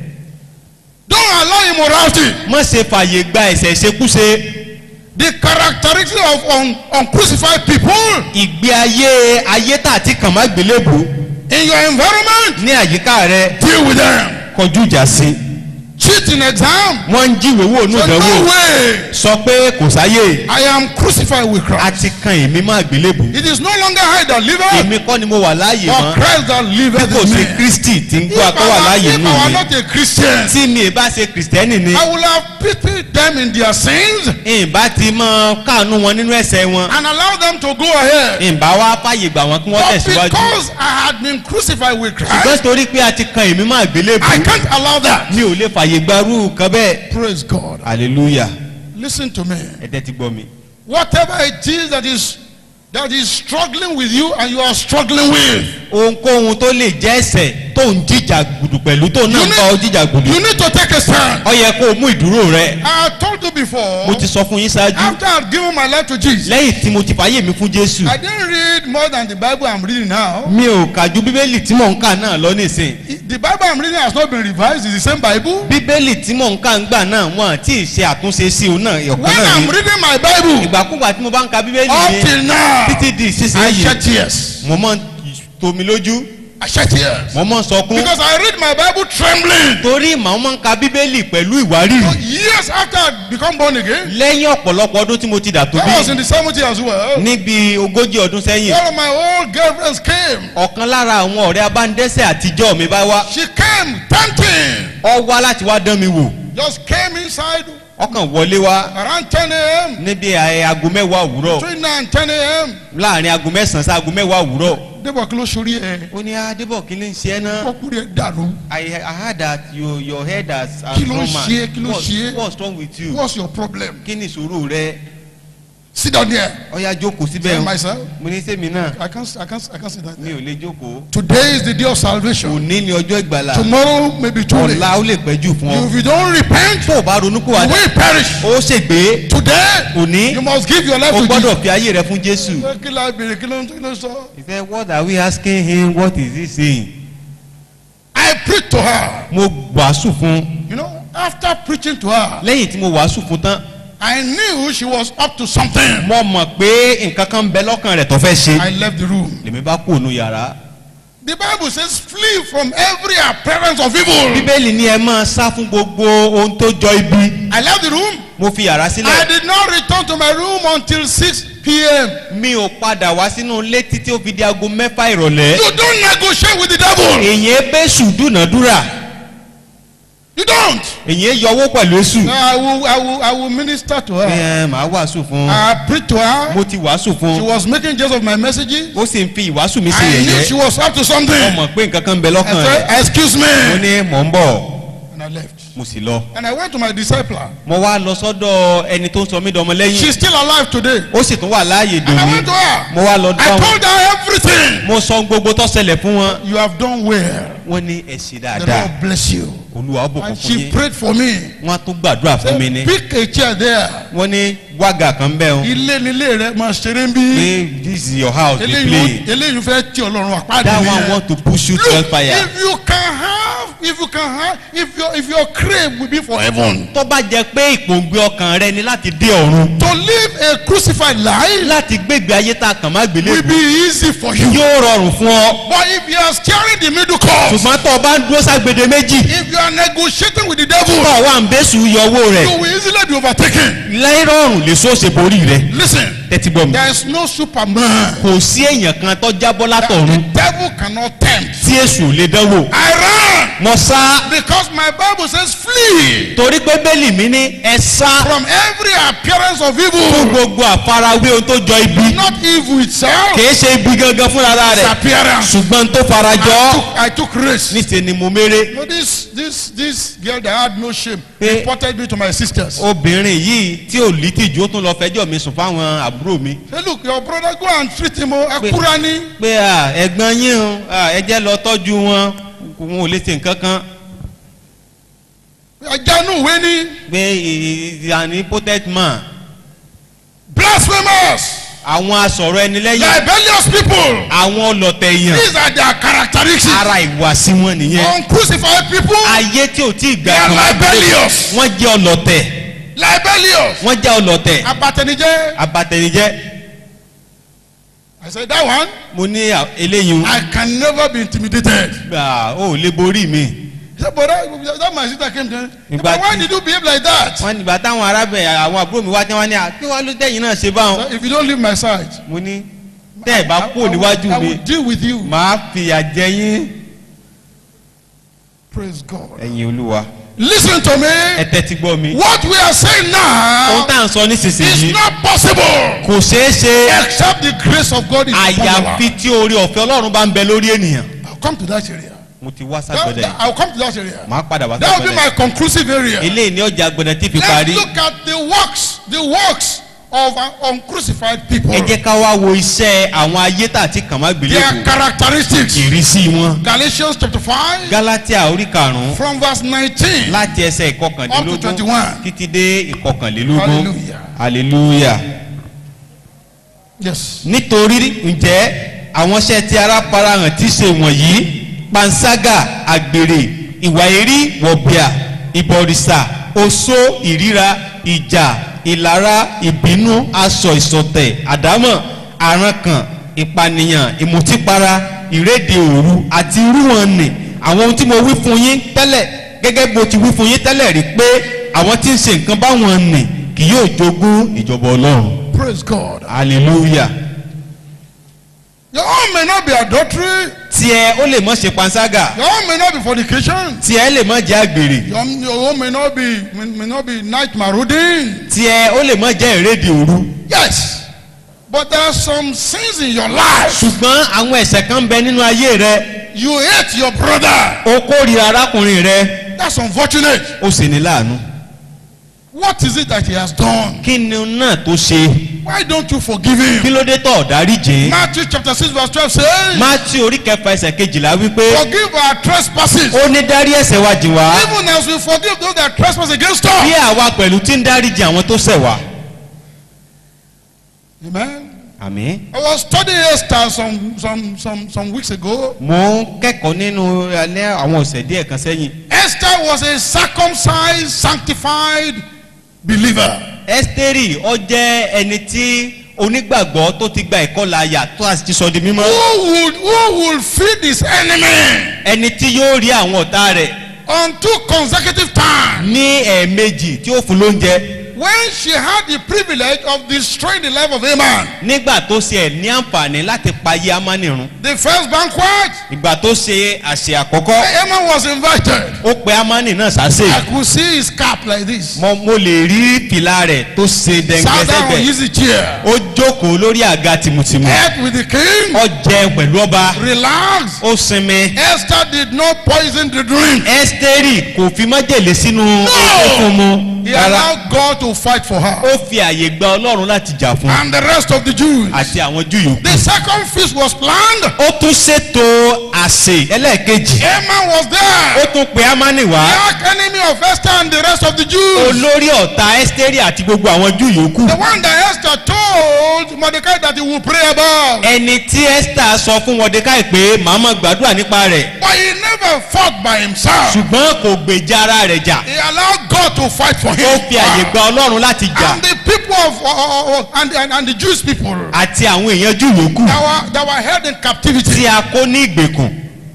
Don't allow immorality. má ṣe fàyè gba ẹ̀ṣẹ̀ ṣekúṣe The characteristic of un, uncrucified people ìgbé ayé ayé tà àti kàn má gbélébù in your environment, ní àyíká rẹ deal with them. kọjú ìjà sí Cheat in exam. wọ́n ń jíwèé wò ní Say, no ìdánwò way. sọ pé kò sáyè I am crucified with a Christ. ti kan èmi má gbélébù It is no longer I that liveth, èmi kọ́ ni mo wà láàyè but mọ́ Christ that bí liveth kò in sí me. kristi tí ń If gbọ́ akọ́ wà I, láàyè were, if nù I were mí not a Christian, tí mi ì bá ṣe kristẹni ni I would have pitied them in their sins ìbá ti mọ káànú wọn nínú ẹ̀ṣẹ̀ wọn and allow them to go ahead. ìbá wa fàyè gbà wọn kí wọ́n But tẹ̀síwájú because I had been crucified with ṣùgbọ́n Christ, torí pé a ti kan èmi má gbélébù I can't allow that. mi ò lè fàyè gbarú kan bẹ́ẹ̀. Praise God. hallelujah Listen to me. ẹ tẹ́tí gbọ́ mi. Whatever it is that is that is struggling with you and you are struggling with, ohunkóhun tó lè jẹ́ ẹ̀ṣẹ̀ tó ń jíjà gbùdù pẹ̀lú tó náà You ń need- bá ọ jíjà gbùdù. you need to take a stand. ọ yẹ kó o mú ìdúró rẹ. I told you before, mo ti sọ fún yín ṣáájú. after I've given my life to Jesus, lẹ́yìn tí mo ti fàyè mi fún jésù. I didn't read more than the Bible I'm reading now. mi ò kà ju bíbélì tí mò ń kà náà lọ nísìn. The Bible I'm reading has not been revised, it's the same Bible. bíbélì tí mò ń kà ń gbà náà wọn àti ìṣe àtúnṣe sí òun náà ọ̀kan When náà I'm ni. reading my Bible, ìgbàkúgbà tí mo bá ń ka bíbélì up mi till now, títí di I ìsinsìnyí shed tears. mo mọ̀ ń tomi lójú I shed tears. mo mọ̀ ń sọkún. Because I read my Bible trembling. torí màá máa ń ka bíbélì pẹ̀lú ìwárìrì. Years after I become born again, lẹ́yìn ọ̀pọ̀lọpọ̀ ọdún tí mo ti dà tó I was in bí the 70 as well. níbi ogójì ọdún sẹ́yìn One of my old girlfriends came. ọ̀kan lára àwọn ọ̀rẹ́ abánidẹ́sẹ̀ àtijọ́ mi bá wá She came tempting. ọ wá láti wá dán mi wò Just came inside ọkàn wọlé wá around 10 a.m. níbi ẹ̀, aago mẹ́wàá òwúrọ̀ Between 9 and 10 a.m. láàrin aago mẹ́sàn-án sí aago mẹ́wàá òwúrọ̀ Débọ̀ kí ló sórí ẹ̀? ó ní adébọ̀ kí ló ń ṣe ẹ́ náà Ọkùnrin ẹ̀ dànù. I, I heard that your, your head has has Kí ló ń trauma. ṣe é? Kí ló ń What's- ṣe é? what's wrong with you What's your problem? kí ni ìṣòro rẹ Sit down there. ọ̀ya jókòó síbẹ̀ Tell o. myself. mo ní sẹ́mi náà I can't, I can't, I can't sit down mi there. ò lè jókòó Today is the day of salvation. òní ni ọjọ́ ìgbàlà Tomorrow may be too late. ọ̀la ó lè pẹ́ jù fún ọ. If you don't repent, tó o bá ronú kó you wa dá will perish. ó ṣègbé Today, òní you must give your life o to Jesus. gbọ́dọ̀ fi ayé rẹ fún jésù. Kí la béèrè kí ló ń kí ló ń sọ? he said what are we asking him what is he saying. I preached to her. mo wàásù fún You know, after preaching to her, lẹ́yìn tí mo wàásù fún tán I knew she was up to something. mo mọ̀ pé nǹkan kan ń bẹ lọ́kàn rẹ̀ tó fẹ́ ṣe I left the room. lèmi bá kú ònú yàrá. The Bible says, flee from every appearance of evil. bíbélì ní ẹ máa sá fún gbogbo ohun tó jọ ibi I left the room. mo fi yàrá I sílẹ̀ did not return to my room until 6 p.m. mi ò padà wá sínú ilé títí ó fi di aago mẹ́fà ìrọ̀lẹ́ You don't negotiate with the devil. èyí bẹ́sù dúnàdúrà You don't. èyí yọwọ́ pẹ̀lú èsù No, I will, I will, I will minister to her. ẹ màá wàásù fún un I preached to her. mo ti wàásù fún She un was making just of my messages. ó sì ń fi ìwàásù mi sí I knew she yẹ̀yẹ́ was up to something. ó mọ̀ pé nǹkan kan ń bẹ I lọ́kàn rẹ̀ said, excuse mo me. ní mò ń bọ̀ And I left. mo sì lọ And I went to my discipler. mo wá lọ sọ́dọ̀ ẹni tó ń sọ mí dọmọ lẹ́yìn She's still alive today. ó sì tún wà láàyè And I dòní went to her. mo wá lọ I dáhùn told her everything. mo sọ gbogbo tó ṣẹlẹ̀ fún wọn You have done well. wọ́n ní ẹ ṣe The dáadáa Lord bless you. olúwa ó bùkún And fún she yín prayed for me. wọ́n á tún gbàdúrà fún mi ní Pick a chair there. wọ́n ní wágà kan bẹ́ẹ̀ o Ilé nílé rẹ̀ máa ṣeré ń bí. pé this is your house dey Eléyìí play eléyìí fẹ́ tí Ọlọ́run àpáàdé that mi one yẹn. want to push you to Look, hellfire if you can have, if you can have, if your if your crave will be for heaven. tó bá jẹ pé ìpòǹgbẹ ọkàn rẹ ni láti dé ọ̀run To live a crucified life láti gbégbé ayé tá a kàn má gbélé will be easy for you. yóò rọrùn fún ọ But if you are steering the middle course, ṣùgbọ́n tó o bá ń dúró ságbede méjì if you are negotiating with the tó devil, o wà ń bẹ́sù yọ owó rẹ̀ you will easily be overtaken. lẹ́rọ̀rùn lè so ṣe borí rẹ̀ Listen, tẹ́tí gbọ́ mi. there is no superman. kò sí èèyàn kan tó jábọ́ that látọ̀run The devil cannot tempt. tí èṣù lè dánwò. I ran mo sá because my Bible says flee torí pé bẹ́ẹ̀lì mi ní ẹ sá from every appearance of fún evil. gbogbo àfarawé ohun tó jọ ibi Not evil itself, kìí ṣe ibi gangan fúnra its rẹ̀ appearance. ṣùgbọ́n tó farajọ́ I took, I took risk. níṣẹ́ ni mo méré. No, this this this girl that had no shame Eh. reported me to my sisters. obìnrin yìí tí ò lítìjú ó tún lọ fẹjọ́ mi sùn fáwọn àbúrò mi Say, look, your brother go and treat him. Oh, Akurani. pé à, ẹ̀gbọ́n yín o à, ẹ jẹ́ lọ tọ́jú wọn wọn ò lè ṣe nǹkan kan Ajanu Weni. pé ìyàní potet man Blasphemous. àwọn asọ̀rọ̀ ẹni lẹ́yìn Libelious people. àwọn ọlọ̀tẹ̀ èèyàn These are their characteristics. ara ìwàsí wọn nìyẹn Uncrucified people. ayé tí ò tí ì gbà They are kan libelious. wọ́n jẹ́ ọlọ̀tẹ̀ Libelious. wọ́n jẹ́ ọlọ̀tẹ̀ Abatenije. abatẹnijẹ́ I said that one. mo ní à- eléyìí I can never be intimidated. gbà ó lè borí mi He said, but that, that my sister came to me. Ìgbà But why tí- did you behave like that? wọ́n nígbà táwọn arábìnrin àwọn àbúrò mi wá tí wọ́n ní à kí wọ́n ló tẹ̀yìn náà ṣe báwọn If you don't leave my side, mo ní tẹ́ ẹ̀ bá I, kúrò I will, níwájú I mi will deal with you. màá fìyà jẹ yín Praise God. ẹ̀yin olúwa Listen to ẹ me. tẹ́tí gbọ́ mi What we are saying ohun now tá à ń sọ is nísinsìnyí not possible kò ṣeé ṣe except the grace of God is upon àyàfi our tí orí ọ̀fẹ́ ọlọ́run bá ń bẹ lórí ènìyàn I'll come to that area. mo ti wá That, ságbọ́dẹ̀ that- yìí I'll come to that area. màá padà wá That will be ságbọ́dẹ̀ my conclusive area. eléyìí ní ọjà gbọ̀dẹ̀ tí fi Let's parí look at the works, the works of uh, uncrucified people. ẹ jẹ́ ká wá wo iṣẹ́ àwọn ayé tà tí kàn má gbélé Their kù characteristics. ìrísí wọn Galatians chapter 5 galatia orí karùn-ún from verse 19. láti ẹsẹ̀ Up to ìkọkànlélógún 21. títí dé ìkọkànlélógún Hallelujah. hallelujah Yes. nítorí ǹjẹ́ àwọn iṣẹ́ tí ara farahàn tí ṣe wọ̀nyí panṣágà àgbèrè ìwà èrí wọ̀bìà ìbọ̀rìṣà oṣó ìríra ìjà ìlara ìbínú aṣọ ìsọ̀tẹ̀ àdámọ̀ àrankàn ìpànìyàn ìmùtípara ìrédè òru àti irú wọn nì àwọn ohun tí mo wí fún yín tẹ́lẹ̀ gẹ́gẹ́ bó ti wí fún yín tẹ́lẹ̀ rí pé àwọn tí ń ṣe nǹkan báwọn nì kì yóò jogún ìjọba ọlọ́run Praise God. hallelujah Your own may not be adultery. tiẹ̀ ó lè mọ̀ ṣe panṣágà Your own may not be fornication. tiẹ̀ lè mọ̀ jẹ́ àgbèrè Your, your own may not be may, may not be night marauding. tiẹ̀ ó lè mọ̀ jẹ́ ìrédè òru Yes. But there are some sins in your life. ṣùgbọ́n àwọn ẹ̀ṣẹ̀ kan ń bẹ nínú ayé rẹ You hate your brother. ó kórìíra arákùnrin rẹ That's unfortunate. ó sì ní láàánú What is it that he has done? kí ni náà tó ṣe Why don't you forgive him? kí ló dé tọ̀ dárí jìn Matthew chapter 6 verse 12 says, Mátíù orí kẹfà ẹsẹ̀ kejìlá wípé Forgive our trespasses, ó ní dárí ẹ̀ṣẹ̀ wa jìn wá even as we forgive those that trespass against bí us. àwa pẹ̀lú tí ń dárí jìn àwọn tó ṣẹ̀ wá. Amen. àmín. I was studying Esther some, some, some, some weeks ago. mo ń kẹ́kọ̀ọ́ nínú alẹ́ àwọn ọ̀sẹ̀ díẹ̀ kan sẹ́yìn. Esther was a circumcised, sanctified believer. ẹ́sítérì ó jẹ́ ẹni tí onígbàgbọ́ tó ti gba ìkọlà àyà tó a sì ti sọ di mímọ́. Who would, who would feed his enemy ẹni tí yóò rí àwọn ọ̀tá rẹ̀ on two consecutive times? ní ẹ̀ẹ̀mejì tí ó fún lóúnjẹ when she had the privilege of destroying the life of Haman, nígbà tó ṣe ẹ̀ ní àǹfààní láti payé amani run the first banquet, ìgbà tó ṣe àṣẹ àkọ́kọ́ Haman was invited. ó pe amani náà sásè I could see his cap like this. mo mo lè rí fìlà rẹ̀ tó ṣe Sat down on dẹ̀ngbẹ́sẹ̀gbẹ̀ easy chair. ó jókòó lórí àga tìmùtìmù Ate with the king. ó jẹun pẹ̀lú ọba Relaxed. ó sinmi Esther did not poison the drink. ẹ́sítérì kò fi májèlé sínú oúnjẹ fún mu He rárá allowed God to fight for her. ó fi àyè gba ọlọ́run láti jà fún And the rest of the Jews. àti àwọn júù yòókù. The second feast was planned. ó tún ṣètò àsè ẹlẹ́ẹ̀kejì Haman was ó there. tún pe amani The wá arch enemy of Esther and the rest of the Jews. olórí ọ̀tá ẹ́sítérì àti gbogbo àwọn júù yòókù The one that Esther told Mordecai that he would pray about. ẹni tí esther sọ fún mọdékáì pé màmá gbàdúrà nípa rẹ̀ But he never fought by himself. ṣùgbọ́n kò gbèjà ara rẹ̀ jà He allowed God to fight for ó him. fi àyè gba ọlọ́run láti jà And the people of uh, uh, uh, and, and, and the Jewish people àti àwọn èèyàn júù yòókù that were, that were held in tí captivity. a kó ní ìgbèkùn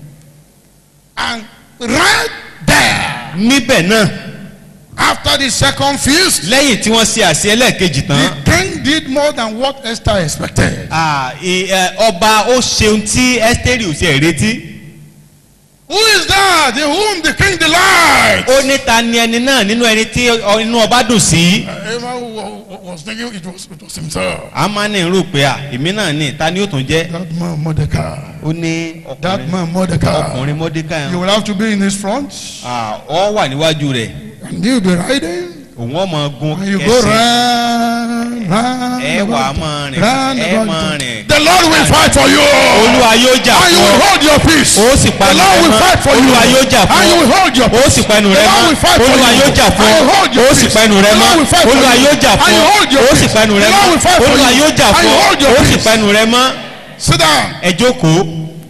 And right there, níbẹ̀ náà after the second feast, lẹ́yìn tí wọ́n ṣe àṣẹ ẹlẹ́ẹ̀kejì tán the king did more than what Esther expected. ah, ì- ẹ, ọba ó ṣeun tí ẹ́sítérì ò ṣe retí Who is that in whom the king delights? ó ní ta ni ẹni náà nínú ẹni tí ọ- inú ọba dùn sí. Haman wa- wa- was thinking it was, it was himself. amani rò pé à èmi náà ní ta ni ó tún jẹ́ That man Mordecai. ó ní That ọkùnrin man Mordecai. ọkùnrin mọ́dékà You will have to be in his front. ọ wà níwájú rẹ̀ And you'll be riding. òun ọmọ gun And you go ẹsẹ̀ round, round, ẹ wà á about, máa rìn round ẹ about. máa rìn The Lord will fight for you. olúwa yóò jà And you fún will ọ hold your peace. ó sì The panu Lord rẹ will mọ́ fight for you. olúwa yóò jà And fún you ọ will hold your ó peace. sì panu The rẹ Lord mọ́ will fight for olúwa you. yóò jà fún And ọ you hold your ó sì peace. panu rẹ The mọ́ Lord will fight for olúwa you. yóò jà And fún you ọ hold your ó sì peace. panu rẹ The Lord mọ́ will fight for olúwa you. yóò jà And fún you ọ hold your ó sì peace. panu rẹ mọ́ Sit down. ẹ jókòó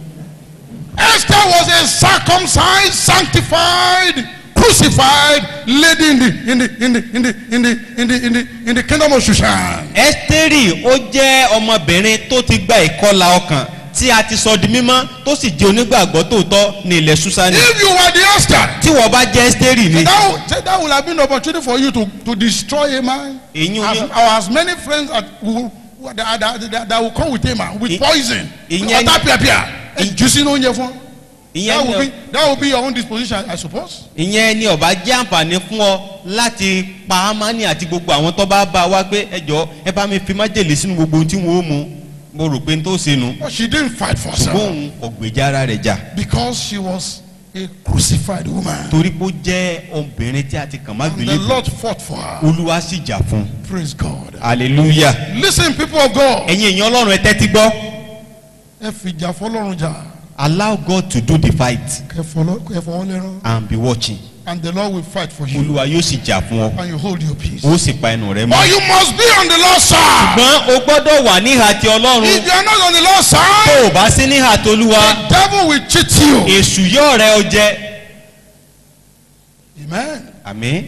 Esther was a circumcised, sanctified, crucified lady in the in the in the in the in the in the in the in the kingdom of Shushan. ẹ́sítérì ó jẹ́ ọmọbìnrin tó ti gba ìkọlà ọkàn tí a ti sọ di mímọ́ tó sì jẹ́ onígbàgbọ́ tòótọ́ ní ilẹ̀ susani If you were the Esther, tí wọ́n bá jẹ́ ẹ́sítérì ni that would, that would have been an opportunity for you to to destroy a man. èyí As, ni or as many friends that will that, that, that, that will come with him ah, with I- poison. ìyẹn- Ọ̀tá I- Juicy no oúnjẹ fún. That ìyẹn will ni be that will be your own disposition I suppose. ìyẹn ni ọba jẹ́ àǹfààní fún ọ láti pa amani àti gbogbo àwọn tó bá bá wa pé ẹjọ́ ẹ bá mi fi májèlé sínú gbogbo ohun tí wọ́n ó mu mo rò pé n tó ṣe nu But she didn't fight for herself bóun ọ̀gbẹ́jà ara rẹ̀ jà because she was a crucified woman. torí pé ó jẹ́ obìnrin tí a ti kàn má And the gbélé Lord fought for her. olúwa sì jà fún un Praise God. hallelujah Listen, people of God. ẹ̀yin èèyàn ọlọ́run ẹ tẹ́tí gbọ́ Ẹ fìjà fọlọ́run jà. allow God to do the fight Kẹ fọlọ́ kẹ fọwọ́ lẹ́rán. and be watching And the Lord will fight for you. olúwa yóò sì jà fún ọ And you hold your peace. ó sì pa ẹnu rẹ But mọ́ you must be on the Lord's side. ṣùgbọ́n o gbọ́dọ̀ wà níhà ti ọlọ́run If you are not on the Lord's tó side, o bá sí níhà tolúwa the devil will cheat you. èṣù yóò rẹ ọ jẹ Amen. àmín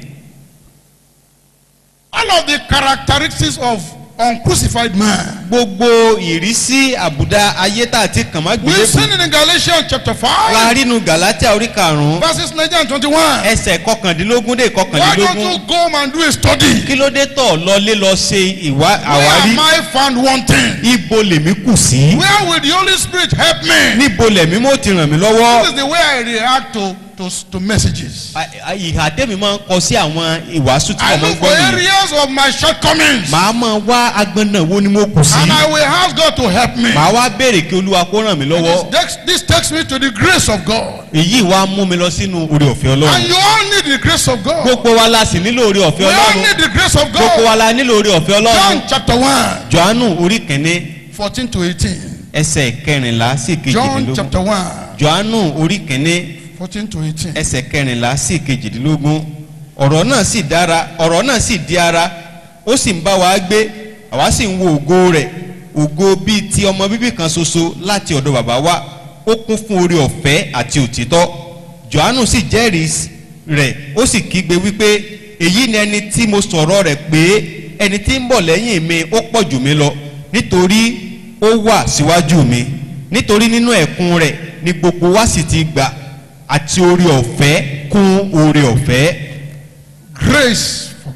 All of the characteristics of uncrucified man. gbogbo ìrísí àbùdá ayé tá a ti kàn má We've gbélé seen fún it in Galatians chapter la 5, rínu galatia orí karùnún verses 19 and 21. ẹsẹ̀ kọkàndínlógún dé Why don't kọkàndínlógún you go home and do a study? kí ló dé tọ̀ lọlé lọ ṣe ìwà Where àwárí am I found wanting? ibo lèmi kù sí Where will the Holy Spirit help me? níbo lẹ̀mí mo ti ràn mí This lọ́wọ́ is the way I react to, to, to messages. À- à- ìhà tẹ́mi máa ń kọ sí àwọn ìwàásù tí I mo máa ń look for gbọ́ nìyẹn areas of my shortcomings. màá máa wá agbọ́nà wo ni mo kù sí And I will ask God to help me. màá wá béèrè kí olúwa kó ràn mí lọ́wọ́ This, this takes me to the grace of God. èyí wá mú mi lọ sínú orí ọ̀fẹ́ And ọlọ́run you all need the grace of God. gbogbo wa la sì nílò orí We ọ̀fẹ́ all ọlọ́run need the grace of gbogbo wa God. la nílò orí ọ̀fẹ́ ọlọ́run John chapter 1, johannu orí kìíní 14 to 18. ẹsẹ̀ kẹrìnlá sí John kejìdínlógún chapter 1, johannu orí kìíní 14 to 18. ẹsẹ̀ kẹrìnlá sí kejìdínlógún ọ̀rọ̀ náà sì dára ọ̀rọ̀ náà sì di ara ó sì ń bá wa gbé àwa sì ń wo ògo rẹ̀ ògo bíi ti ọmọ bíbí kan ṣoṣo láti ọ̀dọ̀ bàbá wa ó kún fún oore ọ̀fẹ́ àti òtítọ́ johannu sì jẹ́rìí rẹ̀ ó sì kígbe wípé èyí ni ẹni tí mo sọ̀rọ̀ rẹ̀ pé ẹni tí ń bọ̀ lẹ́yìn mi ó pọ̀ jù mí lọ nítorí ó wà síwájú mi nítorí nínú ẹ̀kún rẹ̀ ni gbogbo wa sì ti gbà àti oore ọ̀fẹ́ kún oore ọ̀fẹ́ Grace for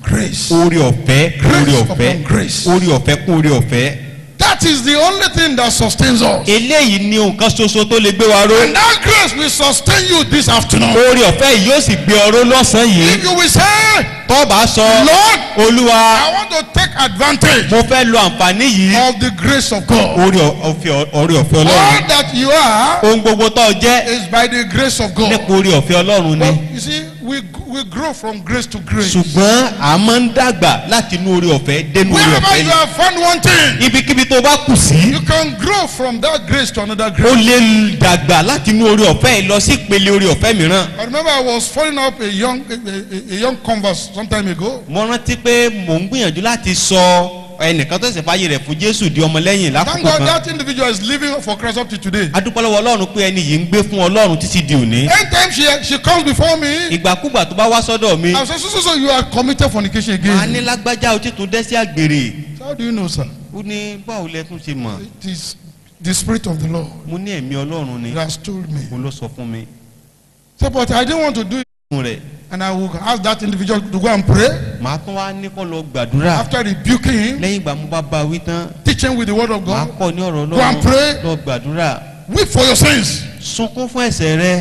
grace. orí ọ̀fẹ́ Grace orí ọ̀fẹ́ upon grace. orí ọ̀fẹ́ kún orí ọ̀fẹ́ That is the only thing that sustains us. eléyìí ni nǹkan ṣoṣo tó lè gbé wa ró And that grace will sustain you this afternoon. orí ọ̀fẹ́ yìí yóò sì gbé ọ ró lọ́sàn-án yìí If you will say, tó bá sọ Lord, olúwa I want to take advantage mo fẹ́ lo àǹfààní yìí of the grace of God. orí ọ̀fẹ́ orí ọ̀fẹ́ All ọlọ́run that you are ohun gbogbo tó jẹ́ is by the grace of God. nípa orí ọ̀fẹ́ ọlọ́run ni But you see, we, we grow from grace to grace. ṣùgbọ́n a máa ń dàgbà láti inú orí ọ̀fẹ́ dénú orí Wherever ọ̀fẹ́ you ni have found one thing, ibikíbi tó bá kù sí you can grow from that grace to another ó grace. lè dàgbà láti inú orí ọ̀fẹ́ yìí lọ sí ìpele orí ọ̀fẹ́ mìíràn I remember I was following up a young a, a, a young converse some time ago. mo rántí pé mò ń gbìyànjú láti sọ ẹnìkan tó ṣe fàyè rẹ̀ fún jésù di ọmọlẹ́yìn Thank lákòókò God kan that individual is living for Christ up to today. adúpọ́lọ́wọ́ ọlọ́run pé ẹni yìí ń gbé fún ọlọ́run títí di òní Anytime she she comes before me, ìgbàkúgbà tó bá wá sọ́dọ̀ mi I say, so, so, so you are committed fornication màá ní again. lágbájá o ti tún dẹ́ sí àgbèrè So how do you know, sir? ó ní báwo lẹ tún ṣe mọ̀ It is the spirit of the Lord mo ní ẹ̀mí ọlọ́run ni that has told me. mo ló sọ fún mi So, but I didn't want to do it, fún rẹ̀ and I will ask that individual to go and pray. màá tún wá ní kó lọ gbàdúrà After rebuking him, lẹ́yìn ìgbà mo bá bá a wí tán teaching with the word of màá God, kọ́ ní ọ̀rọ̀ Go and ọlọ́run pray. lọ gbàdúrà weep for your sins. sunkún fún ẹ̀ṣẹ̀ rẹ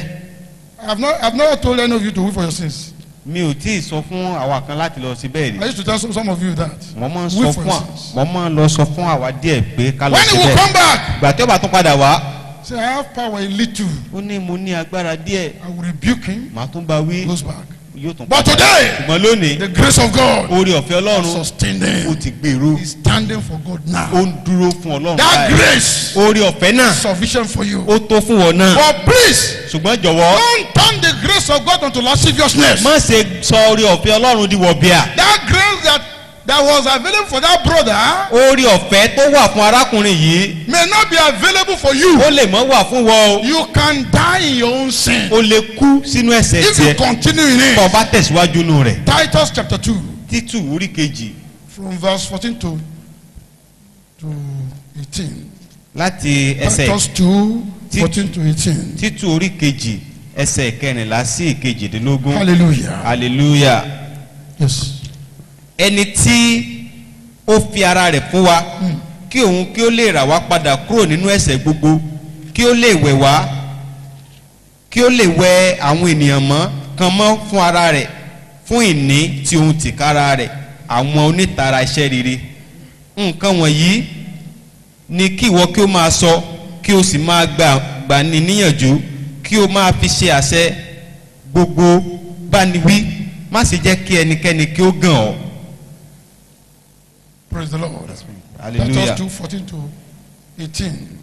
I have not, I have not told any of you to weep for your sins. mi ò tí ì sọ fún àwa kan láti lọ sí bẹ́ẹ̀ rí I used to tell some, some of you that. mo máa ń Weep sọ for fún your à sins. mo máa ń lọ sọ fún àwa díẹ̀ pé ká lọ When he sí will bẹ́ẹ̀ come back, ìgbà tí ó bá tún padà wá say, I have power a little. ó ní mo ní agbára díẹ̀ I will rebuke him, màá tún bá wí goes back. yóò tún But padà today, ṣùgbọ́n lónìí the grace of God orí ọ̀fẹ́ ọlọ́run sustained ó him. ti gbèrú He's standing for God ó now. ń dúró fún ọlọ́run That báyìí grace orí ọ̀fẹ́ náà is sufficient for you. ó tó fún wọn náà But please, ṣùgbọ́n jọ̀wọ́ don't turn the grace of God unto lasciviousness. má ṣe sọ orí ọ̀fẹ́ ọlọ́run di wọ̀bìà That grace that, that was available for that brother orí ọ̀fẹ́ tó wà fún arákùnrin yìí may not be available for you. ó lè mọ́ wà fún wọn o You can die in your own sin ó lè kú sínú ẹ̀ṣẹ̀ if you tiẹ̀ continue in tó it. bá tẹ̀síwájú nù rẹ̀ Titus chapter 2, títù orí kejì from verse 14 to, to 18. láti ẹsẹ̀ Titus 2, Ti- 14 to 18. títù orí kejì ẹsẹ̀ kẹrìnlá sí ìkejìdínlógún Hallelujah. hallelujah Yes. ẹni tí ó fi ara rẹ̀ fún wa kí òun kí ó lè rà wá padà kúrò nínú ẹ̀ṣẹ̀ gbogbo kí ó lè wẹ̀ wá kí ó lè wẹ àwọn ènìyàn mọ́ kan mọ́ fún ara rẹ̀ fún ìní tí òun tìkára rẹ̀ àwọn onítara iṣẹ́ rere nǹkan wọ̀nyí ni kí ìwọ kí ó máa sọ kí o sì máa gbà gbà ní níyànjú kí o máa fi ṣe àṣẹ gbogbo báni wí má sì jẹ́ kí ẹnikẹ́ni kí ó gàn ọ́. Praise the Lord. hallelujah. Titus 2, 14 to 18.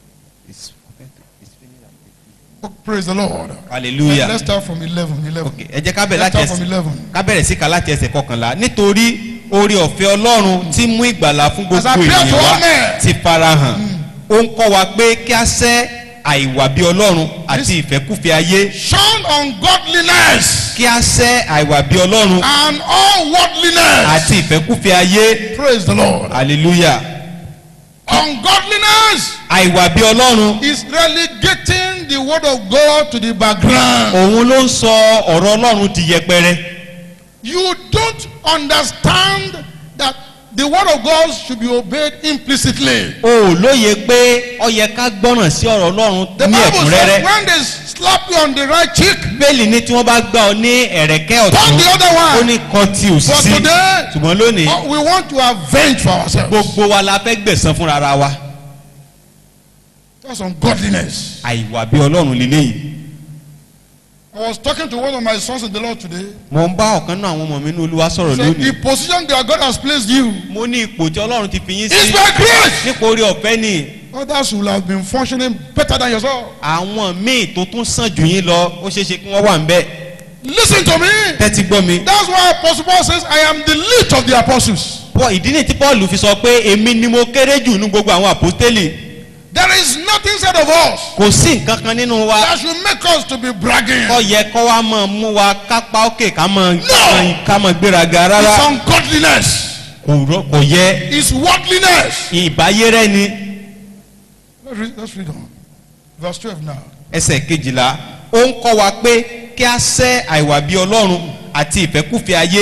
Oh, praise the Lord. hallelujah. Let's start from 11. 11. ok ẹ jẹ́ ká bẹ̀rẹ̀ Let's láti start from ẹsẹ̀ 11. ká bẹ̀rẹ̀ sí ká láti ẹsẹ̀ kọkànlá nítorí orí ọ̀fẹ́ ọlọ́run tí mú ìgbàlà fún As gbogbo I pray ènìyàn to wa all men. ti farahàn ó ń kọ́ wa pé kí a sẹ́ àìwà bí ọlọ́run àti ìfẹ́kúfẹ́ ayé Shun ungodliness kí a sẹ́ àìwà bí ọlọ́run and all worldliness. àti ìfẹ́kúfẹ́ ayé Praise the Lord. hallelujah Ungodliness àìwà bí ọlọ́run is relegating the word of God to the background. òun ló ń sọ ọ̀rọ̀ ọlọ́run di yẹpẹrẹ You don't understand that the word of God should be obeyed implicitly. o ò lóye pé ó yẹ ká gbọ́ràn sí ọ̀rọ̀ ọlọ́run The ní Bible ẹ̀kúnrẹ́rẹ́ says when they slap you on the right cheek, bẹ́ẹ̀lì ní tí wọ́n bá gbá ọ ní ẹ̀rẹ̀kẹ́ turn ọ̀tún the other ó one. ní kan tí ò sí But sí today, ṣùgbọ́n lónìí uh, we want to avenge for ourselves. gbogbo wa la fẹ́ gbẹ̀san fúnra ara wa That's ungodliness. àìwà bí ọlọ́run lélẹ́yìí I was talking to one of my sons in the Lord today. mo ń bá ọ̀kan náà àwọn ọmọ mi ní olúwa sọ̀rọ̀ So lónìí the position that God has placed you mo ní ipò tí ọlọ́run ti fi yín is sí by grace. nípa orí ọ̀fẹ́ ni Others will have been functioning better than yourself. àwọn míì tó tún sàn jù yín lọ ó ṣeé ṣe kí wọ́n wà ń bẹ́ẹ̀ Listen to me. tẹ́tí gbọ́ mi. That's why Apostle Paul says, I am the least of the apostles. Paul ìdí ni tí Paul fi sọ pé èmi ni mo kéré jù ní gbogbo àwọn àpọ́stélì There is nothing said of us kò sí nǹkan kan nínú wa that should make us to be bragging. kọ́ yẹ kọ́ wa máa mú wa kápá òkè ká máa No. ká máa gbéraga It's rárá ungodliness. kò rọ- kò yẹ It's worldliness. ìbáyé rẹ ni Let's read, let's read on. Verse 12 now. ẹsẹ̀ kejìlá ó ń kọ́ wa pé kí a sẹ́ àìwà bí ọlọ́run àti ìfẹ́kùfẹ́ ayé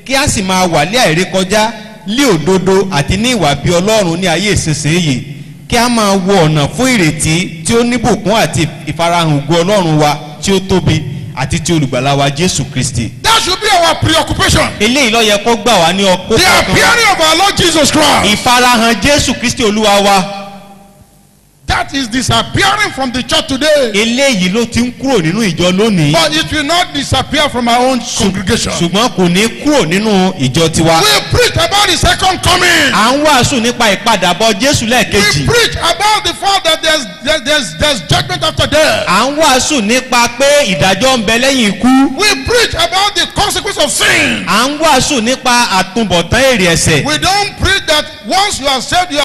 kí a sì máa wà lé àìrékọjá lé òdodo àti ní ìwà bí ọlọ́run ní ayé ìsinsìnyí kí a máa wo ọ̀nà fún ìrètí tí ó níbùkún àti ìfarahàn ògo ọlọ́run wa tí ó tóbi àti ti olùgbàlà wa jésù kristi. That should be our preoccupation. eléyìí ló yẹ kó gbà wá ní ọkọ The appearing of our Lord Jesus Christ. ìfarahàn jésù kristi olúwa wa That is disappearing from the church today. eléyìí ló ti ń kúrò nínú ìjọ lónìí But it will not disappear from our own congregation. ṣùgbọ́n kò ní kúrò nínú ìjọ tiwa. We preach about the second coming. à ń wàásù nípa ìpadàbọ̀ jésù We lẹ́ẹ̀kejì. preach about the fact that there's, there's, there's, there's judgment after death. à ń wàásù nípa pé ìdájọ́ ń bẹ lẹ́yìn ikú. We preach about the consequence of sin. à ń wàásù nípa àtúbọ̀tán èrè ẹ̀sẹ̀. We don't preach that once you are saved, you